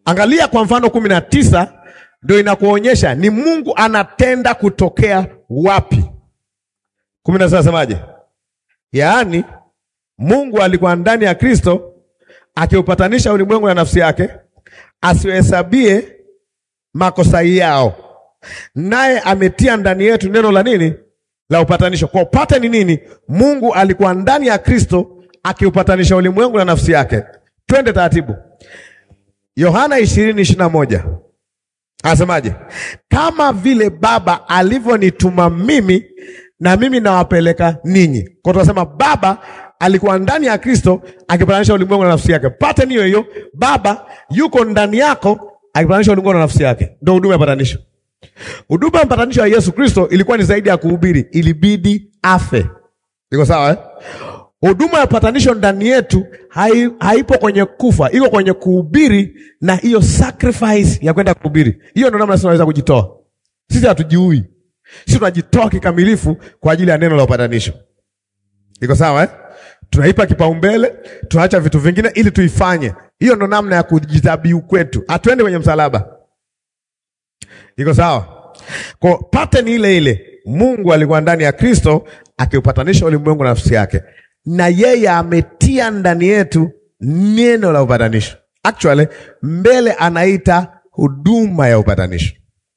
Angalia kwa mfano kumi na tisa ndio inakuonyesha ni Mungu anatenda kutokea wapi. kumi na tisa nasemaje? Yaani Mungu alikuwa ndani ya Kristo akiupatanisha ulimwengu na nafsi yake, asiwahesabie makosa yao, naye ametia ndani yetu neno la nini? La upatanisho. Kwa upate ni nini? Mungu alikuwa ndani ya Kristo akiupatanisha ulimwengu na nafsi yake. Twende taratibu. Yohana ishirini ishirini na moja anasemaje? Kama vile Baba alivyonituma mimi, na mimi nawapeleka ninyi. Kwa tunasema Baba alikuwa ndani ya Kristo akipatanisha ulimwengu na nafsi yake. Pate niyo hiyo, Baba yuko ndani yako akipatanisha ulimwengu na nafsi yake. Ndio huduma ya patanisho. Huduma ya patanisho ya Yesu Kristo ilikuwa ni zaidi ya kuhubiri, ilibidi afe. Iko sawa eh? Huduma ya patanisho ndani yetu hai, haipo kwenye kufa, iko kwenye kuhubiri na hiyo sacrifice ya kwenda kuhubiri. Hiyo ndio namna sisi tunaweza kujitoa. Sisi hatujiui, sisi tunajitoa kikamilifu kwa ajili ya neno la upatanisho. Iko sawa eh? Tunaipa kipaumbele, tunaacha vitu vingine ili tuifanye. Hiyo ndo namna ya kujitabiu kwetu, hatuende kwenye msalaba. Iko sawa? Kwa pattern ile ile, Mungu alikuwa ndani ya Kristo akiupatanisha ulimwengu na nafsi yake, na yeye ametia ndani yetu neno la upatanisho. Actually, mbele anaita huduma ya upatanisho.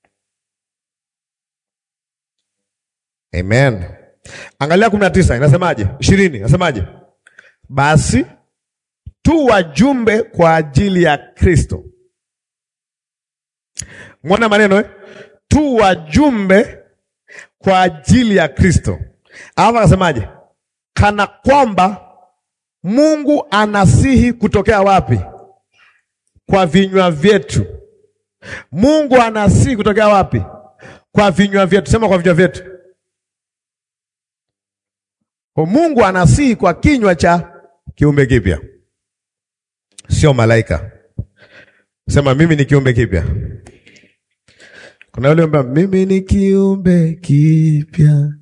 Amen. Angalia kumi na tisa inasemaje? ishirini inasemaje? Basi tu wajumbe kwa ajili ya Kristo. Mwona maneno eh? Tu wajumbe kwa ajili ya Kristo. Alafu akasemaje? Kana kwamba Mungu anasihi kutokea wapi? Kwa vinywa vyetu. Mungu anasihi kutokea wapi? Kwa vinywa vyetu. Sema kwa vinywa vyetu. Kwa Mungu anasihi kwa kinywa cha kiumbe kipya, sio malaika. Sema mimi ni kiumbe kipya. Kuna yule ambaye mimi ni kiumbe kipya,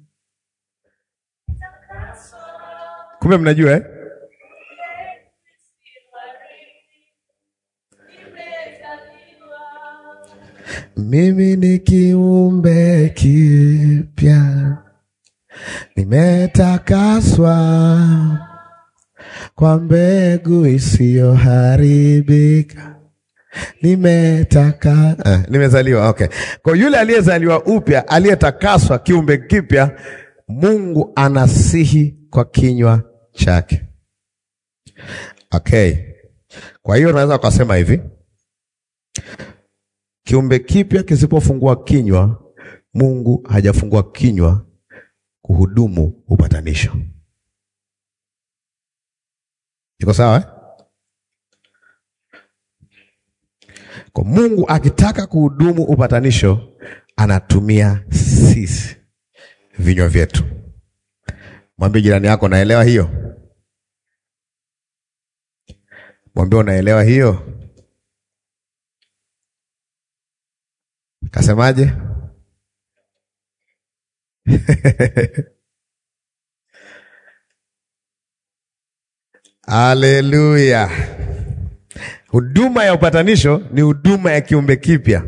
kumbe mnajua eh? Mimi ni kiumbe kipya nimetakaswa kwa mbegu isiyoharibika, nimetaka eh, nimezaliwa. Okay, kwa yule aliyezaliwa upya, aliyetakaswa, kiumbe kipya, Mungu anasihi kwa kinywa chake. Okay, kwa hiyo unaweza ukasema hivi, kiumbe kipya kisipofungua kinywa, Mungu hajafungua kinywa kuhudumu upatanisho. Iko sawa eh? Kwa Mungu akitaka kuhudumu upatanisho anatumia sisi vinywa vyetu. Mwambie jirani yako, naelewa hiyo. Mwambie unaelewa hiyo. Kasemaje? Haleluya! Huduma ya upatanisho ni huduma ya kiumbe kipya.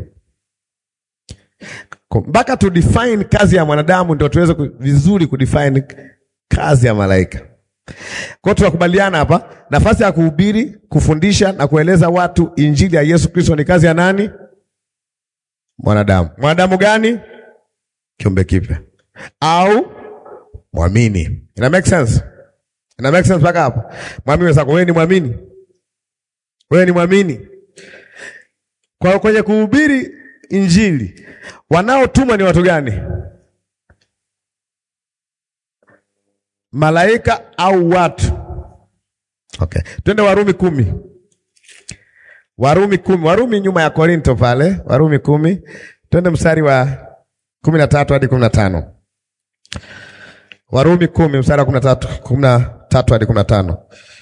Mpaka tu define kazi ya mwanadamu ndio tuweze vizuri kudefine kazi ya malaika. Kwa hiyo tunakubaliana hapa, nafasi ya kuhubiri, kufundisha na kueleza watu injili ya Yesu Kristo ni kazi ya nani? Mwanadamu. Mwanadamu gani? Kiumbe kipya au mwamini. Ina make sense? Ina make sense mpaka hapo? Mwamini wenzako, wewe ni mwamini, wewe ni mwamini. Kwa kwenye kuhubiri injili wanaotumwa ni watu gani? Malaika au watu? Okay, twende Warumi kumi. Warumi kumi. Warumi nyuma ya Korinto pale, Warumi kumi. Twende mstari wa kumi na tatu hadi kumi na tano. Warumi kumi mstari wa kumi na tatu kumi na tatu hadi kumi na tano.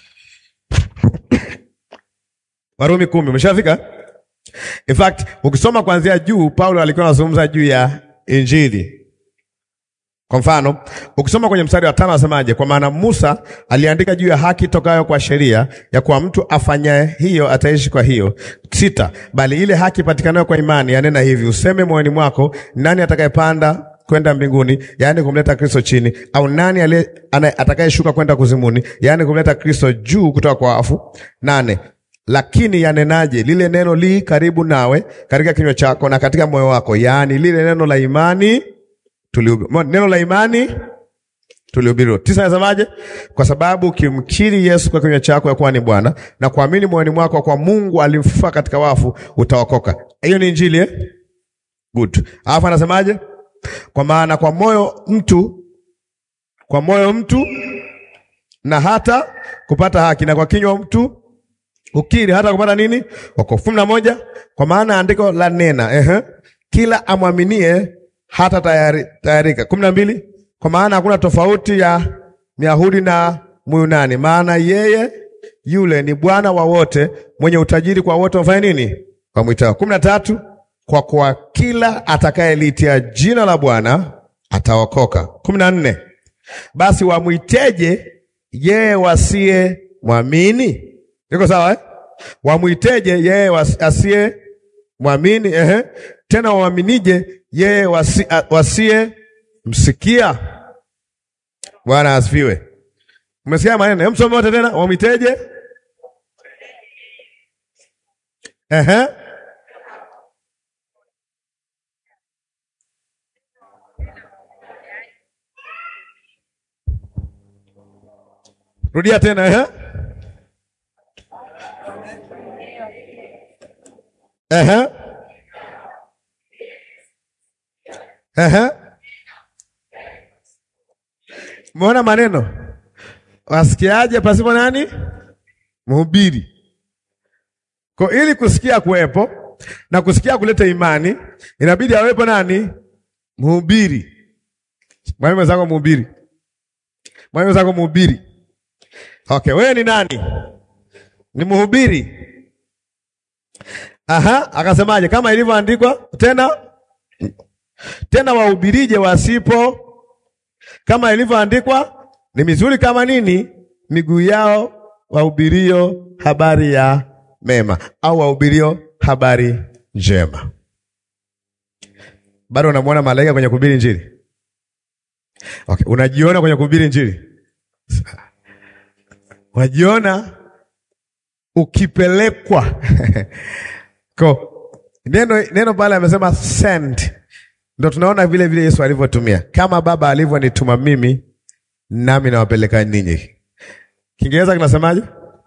Warumi kumi, umeshafika? In fact, ukisoma kuanzia juu, Paulo alikuwa anazungumza juu ya injili. Kwa mfano, ukisoma kwenye mstari wa tano asemaje? Kwa maana Musa aliandika juu ya haki tokayo kwa sheria ya kuwa mtu afanyaye hiyo ataishi kwa hiyo. Sita, bali ile haki patikanayo kwa imani yanena hivi, useme moyoni mwako, nani atakayepanda kwenda mbinguni, yaani kumleta Kristo chini, au nani aliye atakayeshuka kwenda kuzimuni, yaani kumleta Kristo juu kutoka kwa wafu. Nane, lakini yanenaje? Lile neno li karibu nawe, katika kinywa chako na katika moyo wako, yaani lile neno la imani tulihubiri. Neno la imani tulihubiriwa. Tisa, nasemaje? Kwa sababu ukimkiri Yesu kwa kinywa chako ya kuwa ni Bwana na kuamini moyoni mwako kwa Mungu alimfufua katika wafu, utaokoka. Hiyo ni Injili eh? Good. Alafu anasemaje? Kwa maana kwa moyo mtu kwa moyo mtu na hata kupata haki, na kwa kinywa mtu ukiri hata kupata nini? Wokovu. kumi na moja. Kwa maana andiko la nena ehe, kila amwaminie hata tayari, tayarika. kumi na mbili. Kwa maana hakuna tofauti ya Myahudi na Myunani, maana yeye yule ni Bwana wa wote, mwenye utajiri kwa wote wafanye nini? Wamwitao. kumi na tatu. Kwa kuwa kila atakayeliitia jina la Bwana ataokoka. kumi na nne. Basi wamwiteje yeye wasiye mwamini? Iko sawa eh? Wamwiteje yeye asiye mwamini? Ehe. Tena wamwaminije yeye wasi, wasiye msikia? Bwana asifiwe. Umesikia maneno? Hem, msome wote tena. Wamwiteje? Ehe. Rudia tena ehe. Ehe. Ehe. Umeona maneno? Wasikiaje pasipo nani? Mhubiri. Kwa ili kusikia kuwepo na kusikia kuleta imani, inabidi awepo nani? Mhubiri. Mwalimu mwenzako mhubiri. Mwalimu mwenzako mhubiri. Okay, wewe ni nani? Ni mhubiri. Aha, akasemaje? Kama ilivyoandikwa tena tena, wahubirije wasipo, kama ilivyoandikwa, ni mizuri kama nini miguu yao wahubirio habari ya mema, au wahubirio habari njema. Bado unamwona malaika kwenye kuhubiri Injili? Okay, unajiona kwenye kuhubiri Injili? Unajiona ukipelekwa ko neno neno pale amesema send, ndo tunaona vile vile Yesu alivyotumia, kama Baba alivyonituma mimi, nami nawapeleka ninyi. Kiingereza kinasemaje?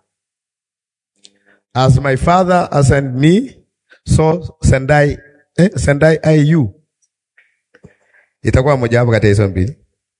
As my father has sent me so send I, eh, send I, I you. Itakuwa moja wapo kati ya hizo mbili.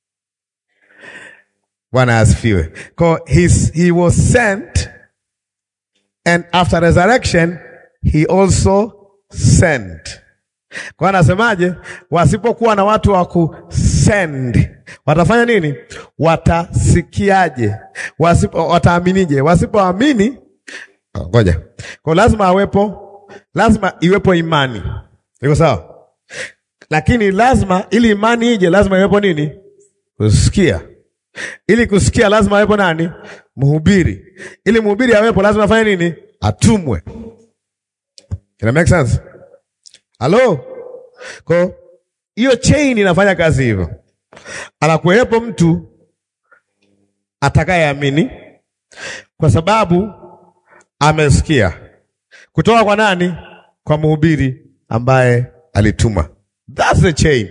Bwana asifiwe. Kwa he was sent and after resurrection he also sent. Kwa anasemaje? Wasipokuwa na watu wa kusend watafanya nini? Watasikiaje? Wasipo, wataaminije? Wasipoamini, ngoja. Kwa lazima awepo, lazima iwepo imani. Iko sawa? Lakini lazima ili imani ije, lazima iwepo nini? Kusikia. Ili kusikia lazima awepo nani? Mhubiri. Ili mhubiri awepo lazima afanye nini? Atumwe. Ina make sense? Halo? Kwa hiyo chain inafanya kazi hivyo. Anakuwepo mtu atakayeamini kwa sababu amesikia kutoka kwa nani? Kwa mhubiri ambaye alituma. That's the chain.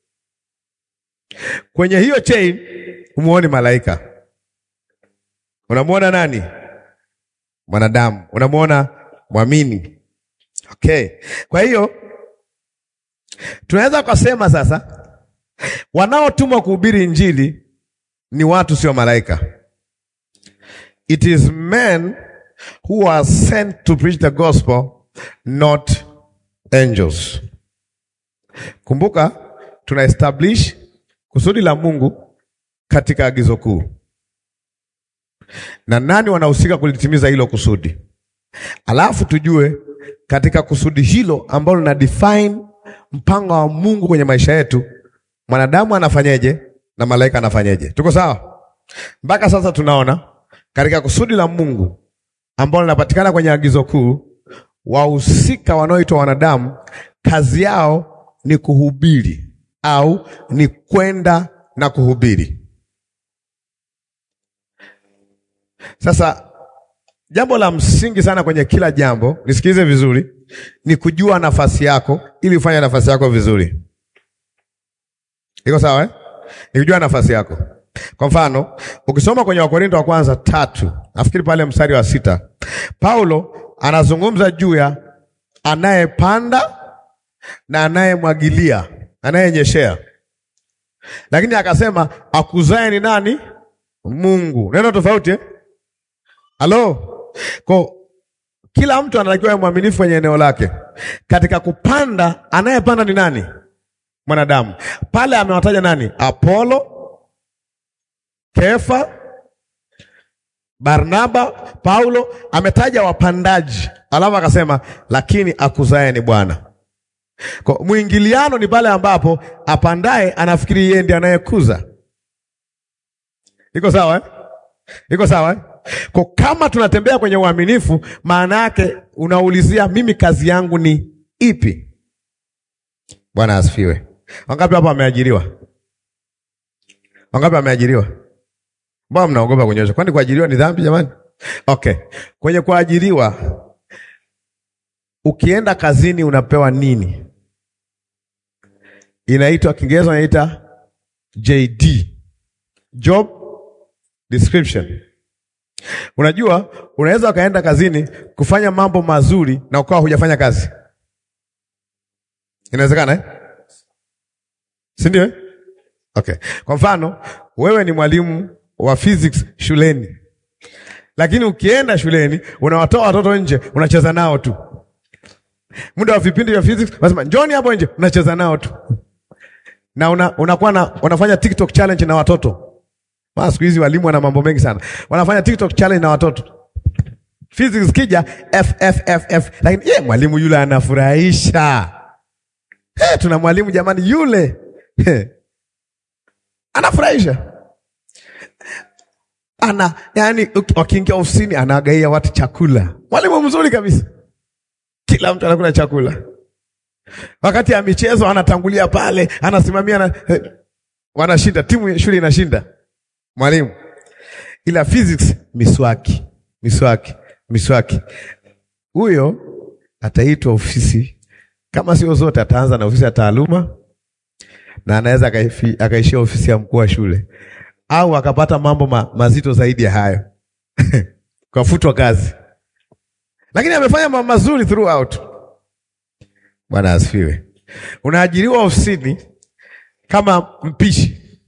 Kwenye hiyo chain umuoni malaika, unamwona nani? Mwanadamu, unamwona mwamini. Okay, kwa hiyo tunaweza kusema sasa, wanaotumwa kuhubiri injili ni watu, sio malaika. It is men who are sent to preach the gospel, not angels. Kumbuka, tuna establish kusudi la Mungu katika agizo kuu, na nani wanahusika kulitimiza hilo kusudi, alafu tujue katika kusudi hilo ambalo lina define mpango wa Mungu kwenye maisha yetu, mwanadamu anafanyeje na malaika anafanyeje. Tuko sawa? Mpaka sasa tunaona katika kusudi la Mungu ambalo linapatikana kwenye agizo kuu, wahusika wanaoitwa wanadamu, kazi yao ni kuhubiri au ni kwenda na kuhubiri. Sasa jambo la msingi sana kwenye kila jambo, nisikilize vizuri, ni kujua nafasi yako ili ufanye nafasi yako vizuri. Iko sawa eh? Ni kujua nafasi yako. Kwa mfano, ukisoma kwenye Wakorinto wa kwanza tatu, nafikiri pale mstari wa sita, Paulo anazungumza juu ya anayepanda na anayemwagilia, anayenyeshea, lakini akasema akuzae ni nani? Mungu. Neno tofauti eh? Halo, kwa kila mtu anatakiwa awe mwaminifu kwenye eneo lake. Katika kupanda, anayepanda ni nani? Mwanadamu. Pale amewataja nani? Apolo, Kefa, Barnaba, Paulo, ametaja wapandaji, alafu akasema lakini akuzae ni Bwana. Kwa mwingiliano ni pale ambapo apandaye anafikiri yeye ndiye anayekuza. Iko sawa eh? Iko sawa eh? Kwa kama tunatembea kwenye uaminifu, maana yake unaulizia mimi kazi yangu ni ipi? Bwana asifiwe. Wangapi hapa wameajiriwa? Wangapi wameajiriwa? Mbona mnaogopa kunyosha? Kwani kuajiriwa ni dhambi jamani? Okay. Kwenye kuajiriwa ukienda kazini unapewa nini? Inaitwa Kiingereza inaita JD. Job description. Unajua, unaweza ukaenda kazini kufanya mambo mazuri na ukawa hujafanya kazi. Inawezekana eh? Si ndio eh? Okay. Kwa mfano, wewe ni mwalimu wa physics shuleni, lakini ukienda shuleni unawatoa watoto nje, unacheza nao tu. Muda wa vipindi vya physics unasema njoni hapo nje, unacheza nao tu, na una, unakuwa na unafanya TikTok challenge na watoto. Maana siku hizi walimu wana mambo mengi sana, wanafanya TikTok challenge na watoto. Physics kija F F F F, lakini ye mwalimu yule anafurahisha. Hey, tuna mwalimu jamani yule hey, anafurahisha ana yani, wakiingia ofisini anawagaia watu chakula. Mwalimu mzuri kabisa, kila mtu anakula chakula. Wakati ya michezo anatangulia pale, anasimamia na, eh, wanashinda timu, shule inashinda, mwalimu. Ila physics, miswaki, miswaki, miswaki. Huyo ataitwa ofisi, kama sio zote, ataanza na ofisi ya taaluma na anaweza akaishia ofisi ya mkuu wa shule au akapata mambo ma, mazito zaidi ya hayo kafutwa kazi, lakini amefanya mambo mazuri throughout. Bwana asifiwe. Unaajiriwa ofisini kama mpishi,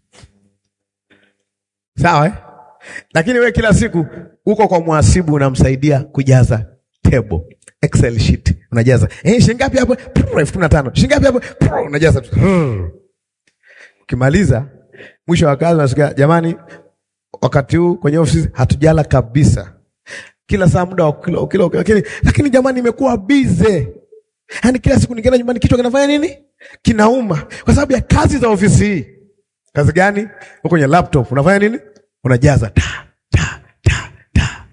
sawa eh? Lakini we kila siku uko kwa mhasibu, unamsaidia kujaza table Excel sheet, unajaza eh, shilingi ngapi hapo? elfu kumi na tano. Shilingi ngapi hapo? Unajaza tu. Ukimaliza mwisho wa kazi unasikia, jamani, wakati huu kwenye ofisi hatujala kabisa, kila saa muda wa kilo kilo, lakini lakini jamani, imekuwa bize, yaani kila siku nikienda nyumbani kichwa kinafanya nini? Kinauma kwa sababu ya kazi za ofisi hii. Kazi gani? Uko kwenye laptop unafanya nini? Unajaza ta ta ta ta.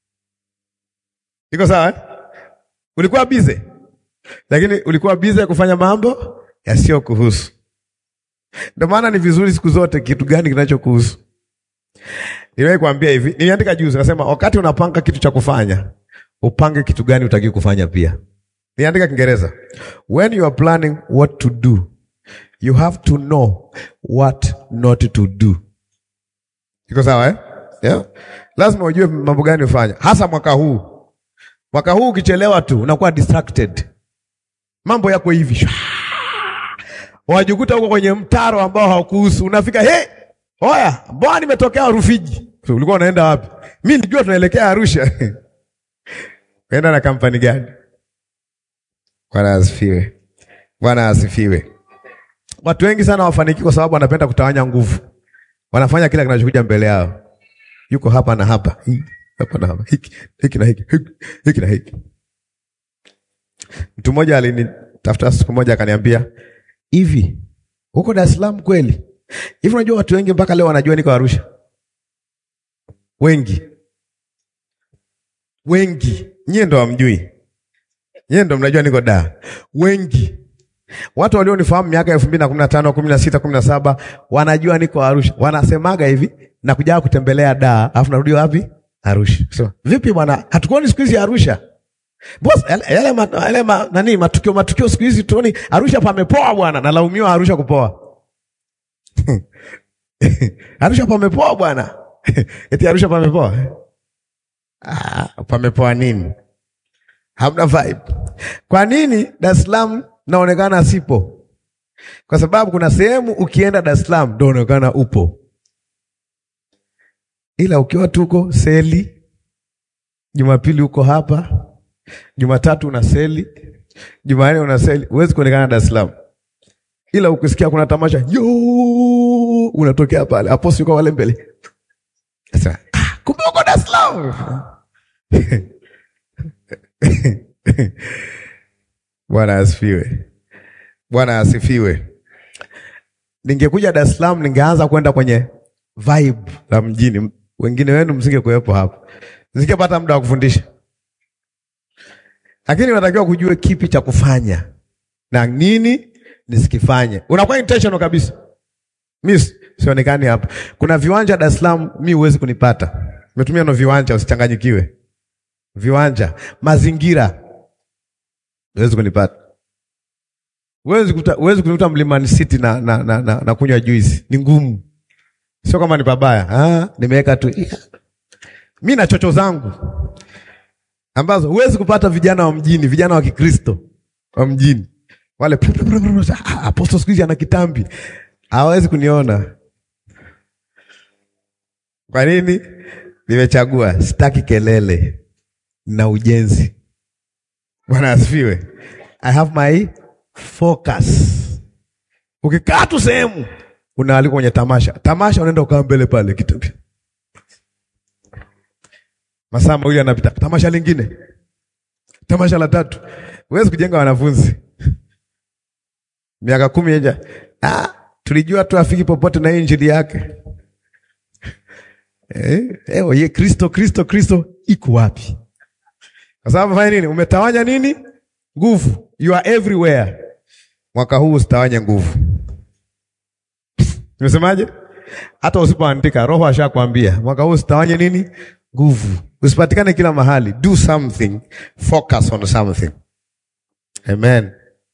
Iko sawa eh? Ulikuwa bize, lakini ulikuwa bize kufanya mambo yasiyo kuhusu ndio maana ni vizuri siku zote, kitu gani kinachokuhusu. Niwahi kuambia hivi, niliandika juzi, nasema wakati unapanga kitu cha kufanya upange kitu gani utaki kufanya pia. Niliandika Kiingereza, when you are planning what to do you have to know what not to do. Iko sawa eh? Yeah. Lazima ujue mambo gani ufanya, hasa mwaka huu. Mwaka huu ukichelewa tu unakuwa distracted, mambo yako hivi wajikuta huko kwenye mtaro ambao haukuhusu. Unafika he, oya, mbona nimetokea Rufiji? So, ulikuwa unaenda wapi? Mi nilijua tunaelekea Arusha. Unaenda na kampani gani? Bwana asifiwe, Bwana asifiwe. Watu wengi sana wafaniki kwa sababu wanapenda kutawanya nguvu, wanafanya kila kinachokuja mbele yao. Yuko hapa na hapa, hii hapa na hapa, hiki hiki na hiki hiki na hiki. Mtu mmoja alinitafuta siku moja akaniambia hivi Huko Dar es Salaam kweli? Hivi unajua watu wengi mpaka leo wanajua niko Arusha. Wengi. Wengi. Nyie ndo hamjui. Nyie ndo mnajua niko Dar. Wengi. Watu walionifahamu miaka elfu mbili na kumi na tano, kumi na sita, kumi na saba wanajua niko Arusha. Wanasemaga hivi na kuja kutembelea Dar, alafu narudi wapi? Arusha. Sema, vipi bwana? Hatukuoni siku hizi Arusha. Boss, yale, yale, ma, yale ma, nani matukio matukio siku hizi tuoni Arusha pamepoa bwana, nalaumiwa Arusha kupoa. Arusha pamepoa bwana. Eti Arusha pamepoa. Ah, pamepoa nini? Hamna vibe. Kwa nini Dar es Salaam naonekana sipo? Kwa sababu kuna sehemu ukienda Dar es Salaam ndio unaonekana upo, ila ukiwa tuko seli, Jumapili uko hapa, Jumatatu una seli, Jumanne una seli, huwezi kuonekana Dar es Salaam, ila ukisikia kuna tamasha yo, unatokea pale aposi uko wale mbele, sasa ah, kumbe uko Dar es Salaam. Bwana asifiwe. Bwana asifiwe. Ningekuja Dar es Salaam ningeanza kwenda kwenye vibe la mjini. Wengine wenu msingekuwepo hapo, nisingepata muda wa kufundisha, lakini unatakiwa kujue kipi cha kufanya na nini nisikifanye. Unakuwa intentional kabisa. Mi sionekani hapa. Kuna viwanja Dar es Salaam, mi huwezi kunipata. Nimetumia no viwanja, usichanganyikiwe. Viwanja, mazingira, huwezi kunipata. Huwezi kuta, huwezi kunikuta Mlimani City na, na, na, na, na kunywa juice. Ni ngumu, sio kama ni pabaya. Ah, nimeweka tu mi na chocho zangu ambazo huwezi kupata vijana wa mjini, vijana wa Kikristo wa mjini wale apostol siku hizi ana kitambi, hawezi kuniona. Kwa nini? Nimechagua, sitaki kelele na ujenzi. Bwana asifiwe. I have my focus. Ukikaa tu sehemu unaalikwa kwenye tamasha, tamasha unaenda ukaa mbele pale kitu masaa mawili anapita, tamasha lingine, tamasha la tatu. Huwezi kujenga wanafunzi miaka kumi eja. Ah, tulijua tu afiki popote na injili yake eh, eh, ye Kristo Kristo Kristo iko wapi? Kwa sababu fanya nini? Umetawanya nini? Nguvu. You are everywhere. Mwaka huu usitawanye nguvu. Nimesemaje? Hata usipoandika Roho ashakwambia mwaka huu usitawanye nini? Nguvu. Usipatikane kila mahali. Do something. Focus on something. Amen.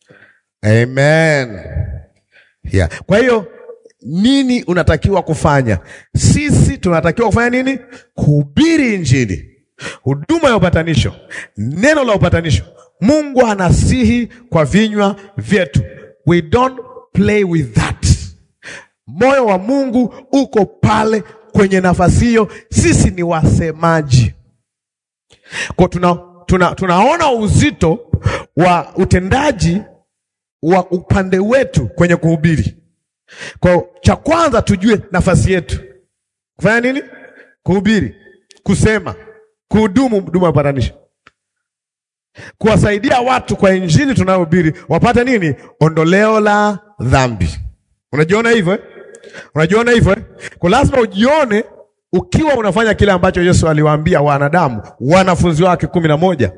Amen. Yeah. Kwa hiyo nini unatakiwa kufanya? Sisi tunatakiwa kufanya nini? Kuhubiri Injili, huduma ya upatanisho, neno la upatanisho. Mungu anasihi kwa vinywa vyetu. We don't play with that. Moyo wa Mungu uko pale kwenye nafasi hiyo. Sisi ni wasemaji, kwa tuna, tuna, tunaona uzito wa utendaji wa upande wetu kwenye kuhubiri. Kwa cha kwanza tujue nafasi yetu kufanya nini? Kuhubiri, kusema, kuhudumu huduma ya upatanisho, kuwasaidia watu kwa injili tunayohubiri wapate nini? Ondoleo la dhambi. Unajiona hivyo eh? Unajiona hivyo eh? Kwa lazima ujione ukiwa unafanya kile ambacho Yesu aliwaambia wanadamu wanafunzi wake kumi na moja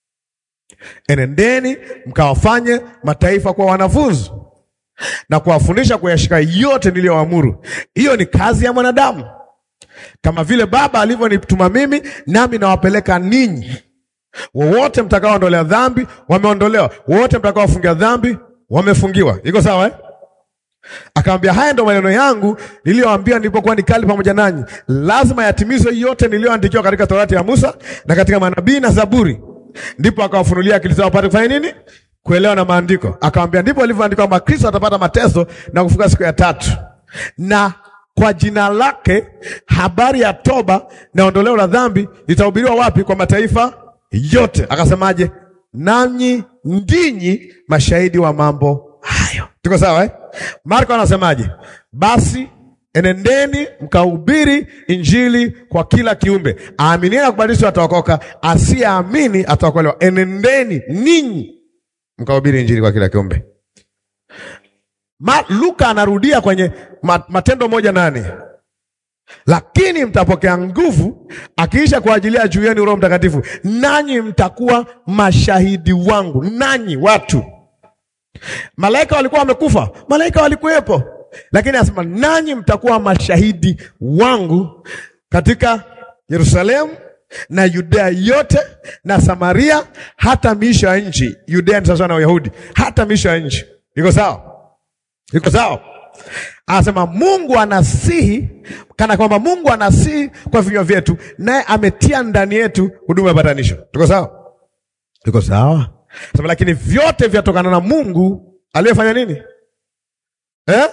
Enendeni mkawafanye mataifa kwa wanafunzi na kuwafundisha kuyashika yote niliyoamuru. Hiyo ni kazi ya mwanadamu, kama vile Baba alivyonituma mimi, nami nawapeleka ninyi. Wowote mtakaoondolea dhambi wameondolewa, wowote mtakaofungia dhambi wamefungiwa. Iko sawa eh? Akamwambia, haya ndo maneno yangu niliyoambia nilipokuwa nikali pamoja nanyi, lazima yatimizwe yote niliyoandikiwa katika Torati ya Musa na katika manabii na Zaburi. Ndipo akawafunulia akili zao wapate kufanya nini? Kuelewa na maandiko. Akamwambia, ndipo ilivyoandikwa kwamba Kristo atapata mateso na kufuka siku ya tatu, na kwa jina lake habari ya toba na ondoleo la dhambi litahubiriwa wapi? Kwa mataifa yote. Akasemaje? Nanyi ndinyi mashahidi wa mambo hayo. Tuko sawa eh? Marko anasemaje? Basi enendeni mkahubiri injili kwa kila kiumbe, aaminie na kubatizwa ataokoka, asiyeamini ataokolewa. Enendeni ninyi mkahubiri injili kwa kila kiumbe. Ma, Luka anarudia kwenye ma, Matendo moja nane lakini mtapokea nguvu akiisha kuajilia juu yenu Roho Mtakatifu, nanyi mtakuwa mashahidi wangu. Nanyi watu, malaika walikuwa wamekufa, malaika walikuwepo, lakini anasema nanyi mtakuwa mashahidi wangu katika Yerusalemu na Yudea yote na Samaria, hata miisho ya nchi. Yudea ni sawasawa na Uyahudi, hata miisho ya nchi. Iko sawa? Iko sawa? Anasema Mungu anasihi kana kwamba Mungu anasihi kwa vinywa vyetu, naye ametia ndani yetu huduma ya patanisho. Tuko sawa? Tuko sawa? Sema lakini vyote vyatokana na Mungu aliyefanya nini eh?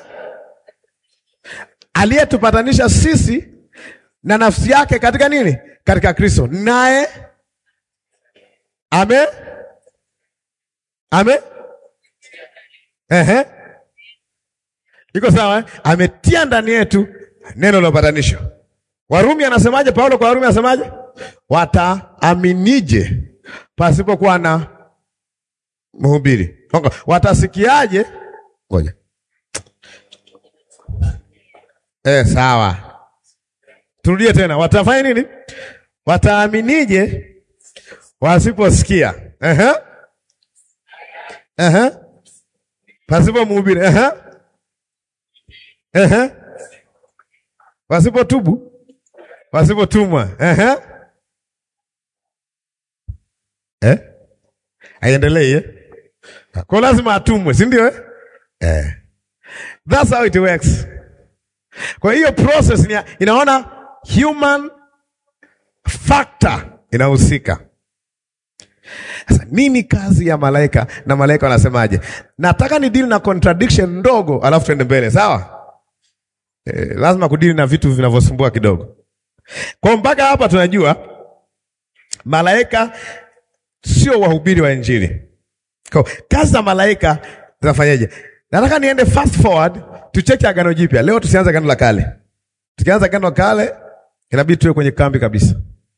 Aliyetupatanisha sisi na nafsi yake katika nini? Katika Kristo, naye ame ame ehe Iko sawa eh? Ametia ndani yetu neno la upatanisho. Warumi anasemaje? Paulo kwa Warumi anasemaje? Wataaminije pasipokuwa na mhubiri? Okay. Watasikiaje? Ngoja eh, sawa, turudie tena. Watafanya nini? Wataaminije wasiposikia? Ehe, ehe, pasipo mhubiri. Ehe. Ehe. Wasipotubu, wasipotumwa. Ehe. Eh? Aiendelee eh? Kwa lazima atumwe, si ndio eh? Eh. That's how it works. Kwa hiyo process ni inaona human factor inahusika. Sasa nini kazi ya malaika na malaika wanasemaje? Nataka ni deal na contradiction ndogo alafu tuende mbele, sawa? Eh, lazima kudili na vitu vinavyosumbua kidogo. Kwa mpaka hapa tunajua malaika sio wahubiri wa Injili. Kwa kazi za malaika zinafanyaje? Nataka niende fast forward tucheke Agano Jipya. Leo tusianze Agano la Kale. Tukianza Agano la Kale inabidi tuwe kwenye kambi kabisa.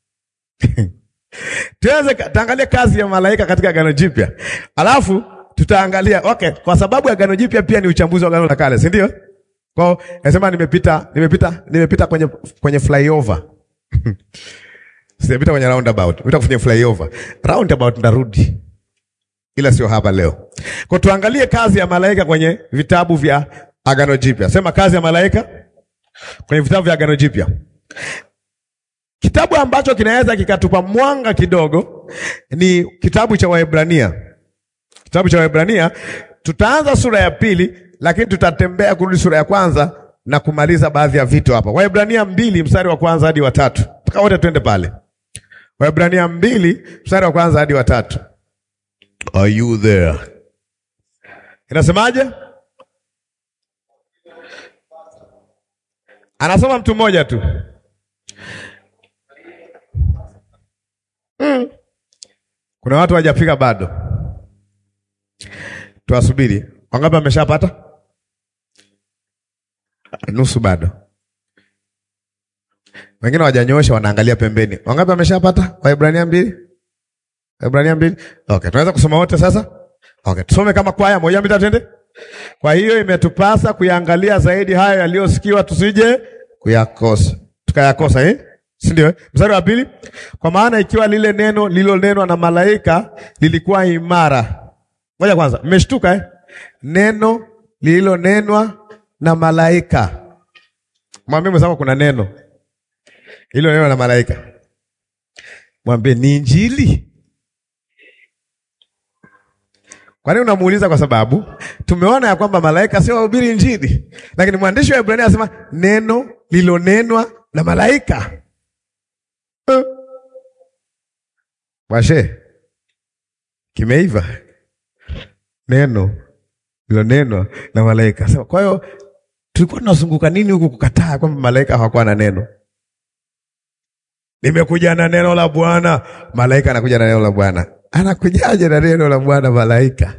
Tuanze taangalia kazi ya malaika katika Agano Jipya. Alafu tutaangalia okay, kwa sababu Agano Jipya pia ni uchambuzi wa Agano la Kale, si ndio? Kwa nasema nimepita nimepita nimepita kwenye kwenye flyover. Sijapita kwenye roundabout. Nimepita kwenye flyover. Roundabout ndarudi. Ila sio hapa leo. Kwa tuangalie kazi ya malaika kwenye vitabu vya Agano Jipya. Sema kazi ya malaika kwenye vitabu vya Agano Jipya. Kitabu ambacho kinaweza kikatupa mwanga kidogo ni kitabu cha Waebrania. Kitabu cha Waebrania tutaanza sura ya pili lakini tutatembea kurudi sura ya kwanza na kumaliza baadhi ya vitu hapa. Waebrania mbili mstari wa kwanza hadi wa tatu. Taka wote twende pale. Waebrania mbili mstari wa kwanza hadi wa tatu. Are you there? Inasemaje? Anasoma mtu mmoja tu. Mm. Kuna watu hawajafika bado. Tuwasubiri. Wangapi wameshapata? Nusu bado. Wengine hawajanyoosha wanaangalia pembeni. Wangapi wameshapata? Waebrania mbili? Waebrania mbili? Okay, tunaweza kusoma wote sasa? Okay, tusome kama kwaya moja mbili tende. Kwa hiyo imetupasa kuyaangalia zaidi hayo yaliyosikiwa tusije kuyakosa. Tukayakosa eh? Si ndio? Mstari wa pili. Kwa maana ikiwa lile neno lililonenwa na malaika lilikuwa imara. Ngoja kwanza, mmeshtuka eh? Neno lililonenwa na malaika. Mwambie mwenzako kuna neno lililonenwa na malaika. Mwambie ni Injili. Kwa nini unamuuliza? Kwa sababu tumeona ya kwamba malaika sio wahubiri Injili, lakini mwandishi wa Ibrania anasema neno lililonenwa na malaika. Uh. Washe kimeiva neno lilonenwa na malaika. Sasa kwa hiyo tulikuwa tunazunguka nini huku kukataa kwamba malaika hawakuwa na neno? Nimekuja na neno la Bwana, malaika anakuja na neno la Bwana. Anakujaje na neno la Bwana malaika?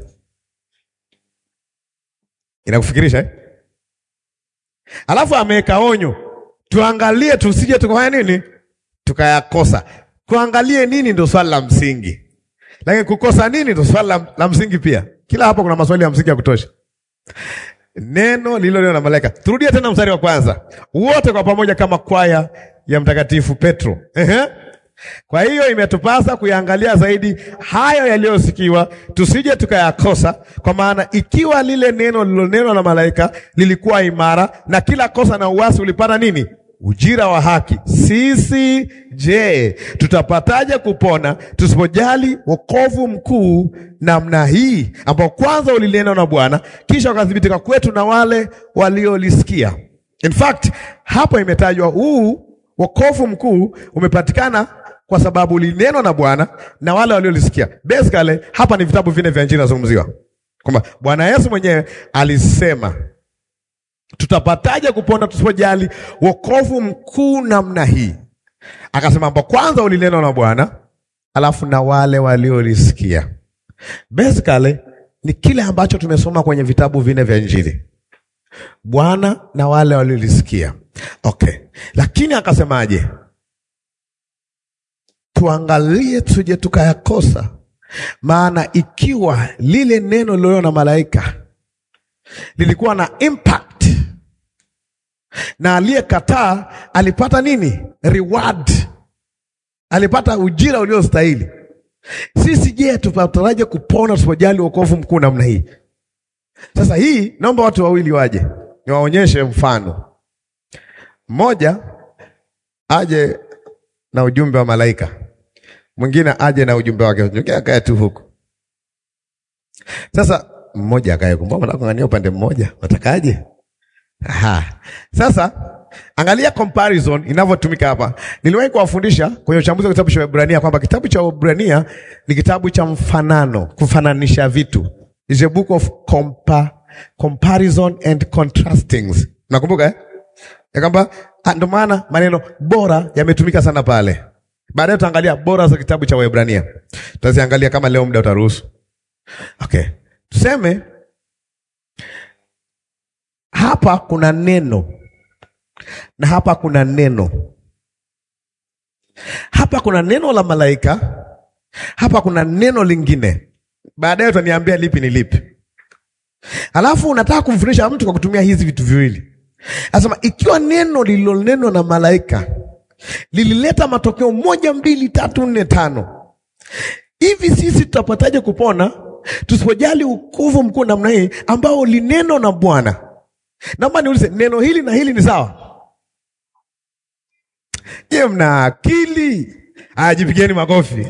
Inakufikirisha eh? Alafu ameweka onyo, tuangalie tusije tukafanya nini, tukayakosa. Kuangalie nini ndio swali la msingi, lakini kukosa nini ndio swali la, la msingi pia. Kila hapo kuna maswali ya msingi ya kutosha. neno lililonenwa na malaika. Turudie tena mstari wa kwanza, wote kwa pamoja kama kwaya ya Mtakatifu Petro. Ehe. Kwa hiyo imetupasa kuyaangalia zaidi hayo yaliyosikiwa, tusije tukayakosa. Kwa maana ikiwa lile neno lililonenwa na malaika lilikuwa imara, na kila kosa na uasi ulipata nini? Ujira wa haki. Sisi je, tutapataje kupona tusipojali wokovu mkuu namna hii, ambao kwanza ulinenwa na Bwana, kisha ukathibitika kwetu na wale waliolisikia. In fact, hapo imetajwa huu wokovu mkuu umepatikana kwa sababu ulinenwa na Bwana na wale waliolisikia. Basically, hapa ni vitabu vinne vya Injili nazungumziwa, kwamba Bwana Yesu mwenyewe alisema tutapataje kupona tusipojali wokovu mkuu namna hii? Akasema ambao kwanza ulinenwa na Bwana alafu na wale waliolisikia. Basically ni kile ambacho tumesoma kwenye vitabu vinne vya Injili, Bwana na wale waliolisikia. Okay, lakini akasemaje? Tuangalie tuje tukayakosa, maana ikiwa lile neno lililo na malaika lilikuwa na impact na aliyekataa alipata nini? Reward, alipata ujira uliostahili. Sisi je, tupataraje kupona tusipojali wokovu mkuu namna hii? Sasa hii, naomba watu wawili waje niwaonyeshe mfano. Mmoja aje na ujumbe wa malaika, mwingine aje na ujumbe wake, mwingine akae tu huku. Sasa mmoja akae huku, mbona unang'ang'ania upande mmoja? Unatakaje? Aha. Sasa angalia comparison inavyotumika hapa. Niliwahi kuwafundisha kwenye uchambuzi wa kitabu cha Waebrania kwamba kitabu cha Waebrania ni kitabu cha mfanano, kufananisha vitu. It's a book of compa, comparison and contrastings. Nakumbuka eh? Ya kwamba ndio maana maneno bora yametumika sana pale. Baadaye tutaangalia bora za kitabu cha Waebrania. Tutaziangalia kama leo muda utaruhusu. Okay. Tuseme hapa kuna neno na hapa kuna neno. Hapa kuna neno la malaika, hapa kuna neno lingine. Baadaye utaniambia lipi ni lipi. Alafu unataka kumfundisha mtu kwa kutumia hizi vitu viwili. Anasema ikiwa neno lililonenwa na malaika lilileta matokeo moja, mbili, tatu, nne, tano, hivi sisi tutapataje kupona tusipojali wokovu mkuu namna hii ambao ulinenwa na Bwana? Naomba niulize, neno hili na hili ni sawa? Je, mna akili? Aya, jipigeni makofi.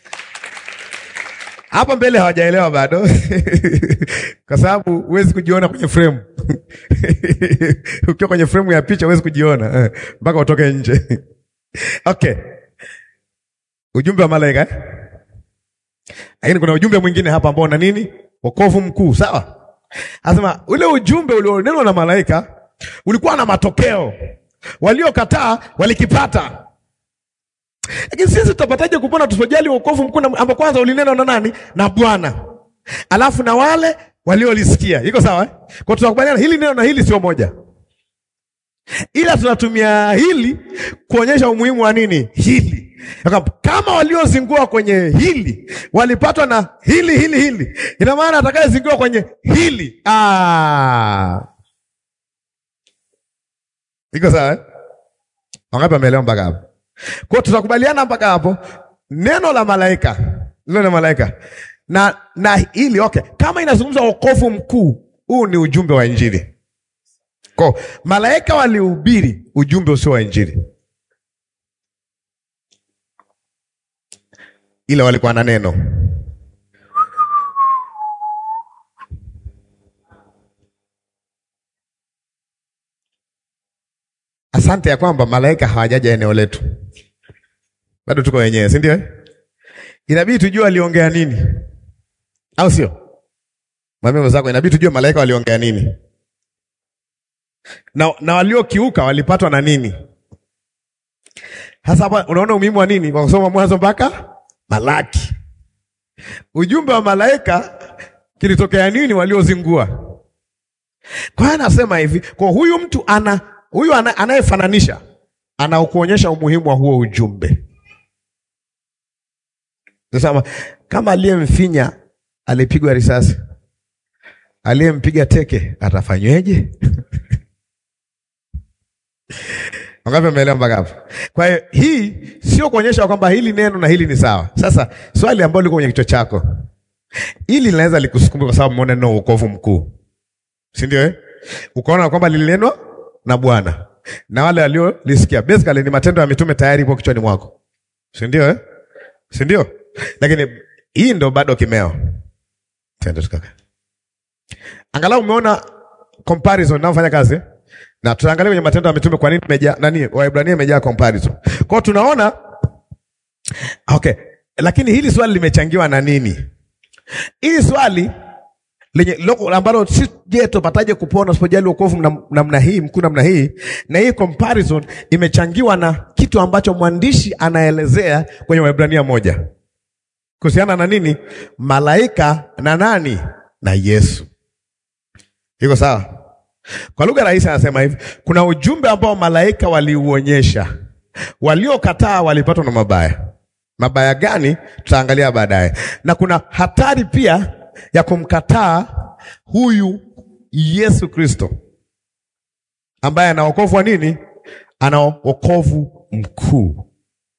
Hapa mbele hawajaelewa bado kwa sababu huwezi kujiona kwenye frame ukiwa kwenye frame ya picha huwezi kujiona mpaka utoke nje. Okay, ujumbe wa malaika eh? Lakini kuna ujumbe mwingine hapa ambao na nini? Wokovu mkuu, sawa? Anasema ule ujumbe ulionenwa na malaika ulikuwa na matokeo, waliokataa walikipata. Lakini sisi tutapataje kupona tusipojali wokovu mkuu ambao kwanza ulinenwa na nani? Na Bwana, alafu na wale waliolisikia. Iko sawa eh? Kwa tunakubaliana hili neno na hili sio moja, ila tunatumia hili kuonyesha umuhimu wa nini hili kama waliozingua kwenye hili walipatwa na hili hili hili, ina maana atakayezingua kwenye hili ah. Iko sawa eh? Wangapi wameelewa mpaka hapo? Kwa tutakubaliana mpaka hapo, neno la malaika lilo na malaika na na hili okay, kama inazungumza wokovu mkuu, huu ni ujumbe wa Injili. Kwa malaika walihubiri ujumbe usio wa Injili ila walikuwa na neno. Asante ya kwamba malaika hawajaja eneo letu, bado tuko wenyewe, si ndio? Inabidi tujue waliongea nini, au sio? Mwambie mwenzako, inabidi tujue malaika waliongea nini na, na waliokiuka walipatwa na nini. Sasa hapa unaona umuhimu wa nini kwa kusoma Mwanzo mpaka Malaki. Ujumbe wa malaika kilitokea nini waliozingua? Kwa hiyo anasema hivi, kwa huyu mtu ana huyu anayefananisha anakuonyesha umuhimu wa huo ujumbe. Nasema kama aliyemfinya alipigwa risasi, aliyempiga teke atafanyweje? Wangapi wameelewa mpaka hapo? Kwa hiyo hii sio kuonyesha kwamba hili neno na hili ni sawa. Sasa swali ambalo liko kwenye kichwa chako, hili linaweza likusukuma kwa sababu umeona neno wokovu mkuu, si ndio? Eh, ukaona kwamba lilinenwa na Bwana na wale waliolisikia, basically ni matendo ya mitume tayari ipo kichwani mwako, si ndio? Eh, si ndio? Lakini hii ndo bado kimeo. Twende tukaka, angalau umeona comparison inayofanya kazi eh? na tutaangalia kwenye matendo ya mitume kwa nini imejaa nani, Waebrania imejaa comparison. Kwa hiyo tunaona okay, lakini hili swali limechangiwa na nini? Hili swali lenye loko ambalo si je, tupataje kupona usipojali wokovu namna namna hii mkuu namna hii, na hii comparison imechangiwa na kitu ambacho mwandishi anaelezea kwenye Waebrania moja kuhusiana na nini? Malaika na nani? Na Yesu. Iko sawa? Kwa lugha rahisi anasema hivi, kuna ujumbe ambao malaika waliuonyesha, waliokataa walipatwa na mabaya. Mabaya gani? Tutaangalia baadaye. Na kuna hatari pia ya kumkataa huyu Yesu Kristo ambaye ana wokovu wa nini? Ana wokovu mkuu.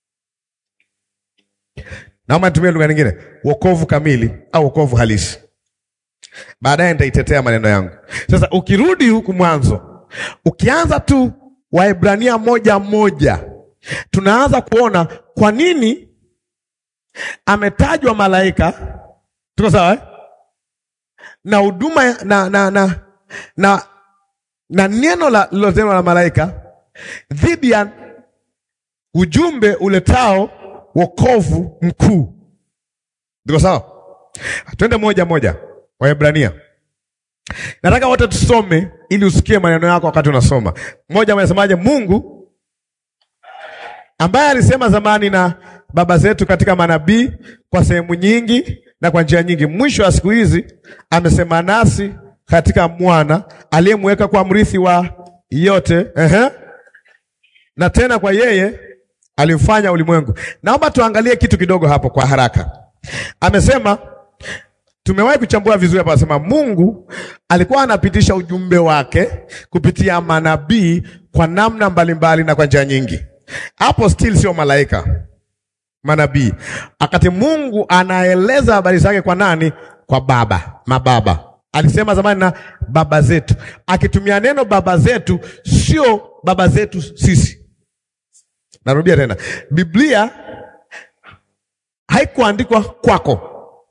Naomba nitumie lugha nyingine, wokovu kamili au wokovu halisi. Baadaye nitaitetea maneno yangu. Sasa ukirudi huku mwanzo, ukianza tu Waebrania moja moja, tunaanza kuona kwa nini ametajwa malaika. Tuko sawa eh? na huduma na, na, na, na, na neno la lilotenwa la malaika dhidi ya ujumbe uletao wokovu mkuu. Tuko sawa? Twende moja moja Waebrania. Nataka wote tusome ili usikie maneno yako wakati unasoma. Mmoja anasemaje? Mungu ambaye alisema zamani na baba zetu katika manabii kwa sehemu nyingi na kwa njia nyingi, mwisho wa siku hizi amesema nasi katika mwana aliyemweka kwa mrithi wa yote, ehe, na tena kwa yeye alifanya ulimwengu. Naomba tuangalie kitu kidogo hapo kwa haraka. Amesema Tumewahi kuchambua vizuri hapa, anasema Mungu alikuwa anapitisha ujumbe wake kupitia manabii kwa namna mbalimbali na kwa njia nyingi. Hapo still sio malaika, manabii. Akati Mungu anaeleza habari zake kwa nani? Kwa baba, mababa. Alisema zamani na baba zetu, akitumia neno baba zetu, sio baba zetu sisi. Narudia tena, Biblia haikuandikwa kwako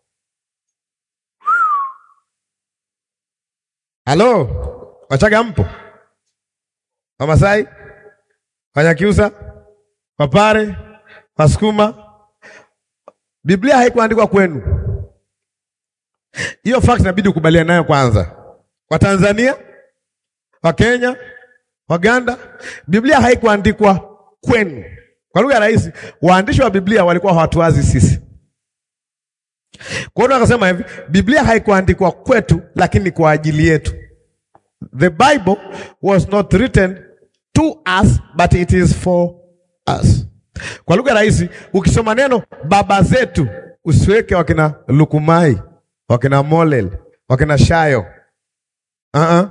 Halo, Wachaga mpo? Wamasai, Wanyakyusa, Wapare, Wasukuma. Biblia haikuandikwa kwenu. Hiyo fact inabidi ukubaliane nayo kwanza. Watanzania, Wakenya, Waganda, Biblia haikuandikwa kwenu. Kwa lugha rahisi, waandishi wa Biblia walikuwa hawatuwazi sisi. Kwa hiyo akasema hivi, Biblia haikuandikwa kwetu, lakini kwa ajili yetu. The Bible was not written to us, but it is for us. Kwa lugha rahisi, ukisoma neno baba zetu, usiweke wakina Lukumai, wakina Molel, wakina Shayo. Uh-uh.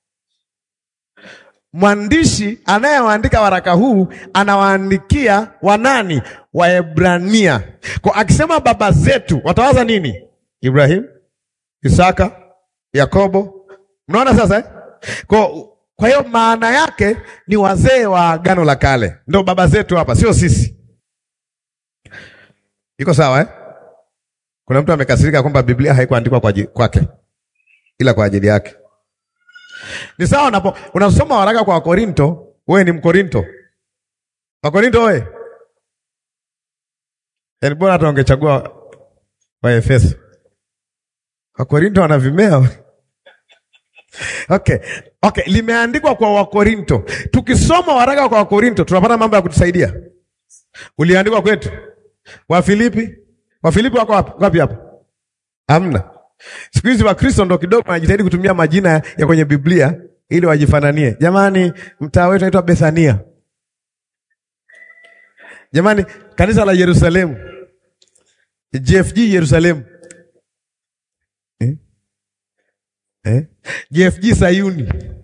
Mwandishi anayewaandika waraka huu anawaandikia wanani? Waebrania. Kwa akisema baba zetu, watawaza nini? Ibrahim, Isaka, Yakobo. Mnaona sasa eh? Kwa kwa hiyo maana yake ni wazee wa Agano la Kale, ndio baba zetu hapa, sio sisi. Iko sawa eh? Kuna mtu amekasirika kwamba Biblia haikuandikwa kwa kwake ila kwa ajili yake. Ni sawa unapo unasoma waraka kwa Wakorinto, wewe ni Mkorinto. Wakorinto wewe. Yaani bora hata ungechagua Waefeso. Wakorinto wana vimea. Okay. Okay, limeandikwa kwa Wakorinto. Tukisoma waraka kwa Wakorinto tunapata mambo ya kutusaidia. Uliandikwa kwetu. Wafilipi? Wafilipi wako wapi? Wapi hapa? Hamna. Siku hizi Wakristo ndo kidogo wanajitahidi kutumia majina ya kwenye Biblia ili wajifananie. Jamani, mtaa wetu unaitwa Bethania. Jamani, kanisa la Yerusalemu, JFG Yerusalemu eh? eh? JFG Sayuni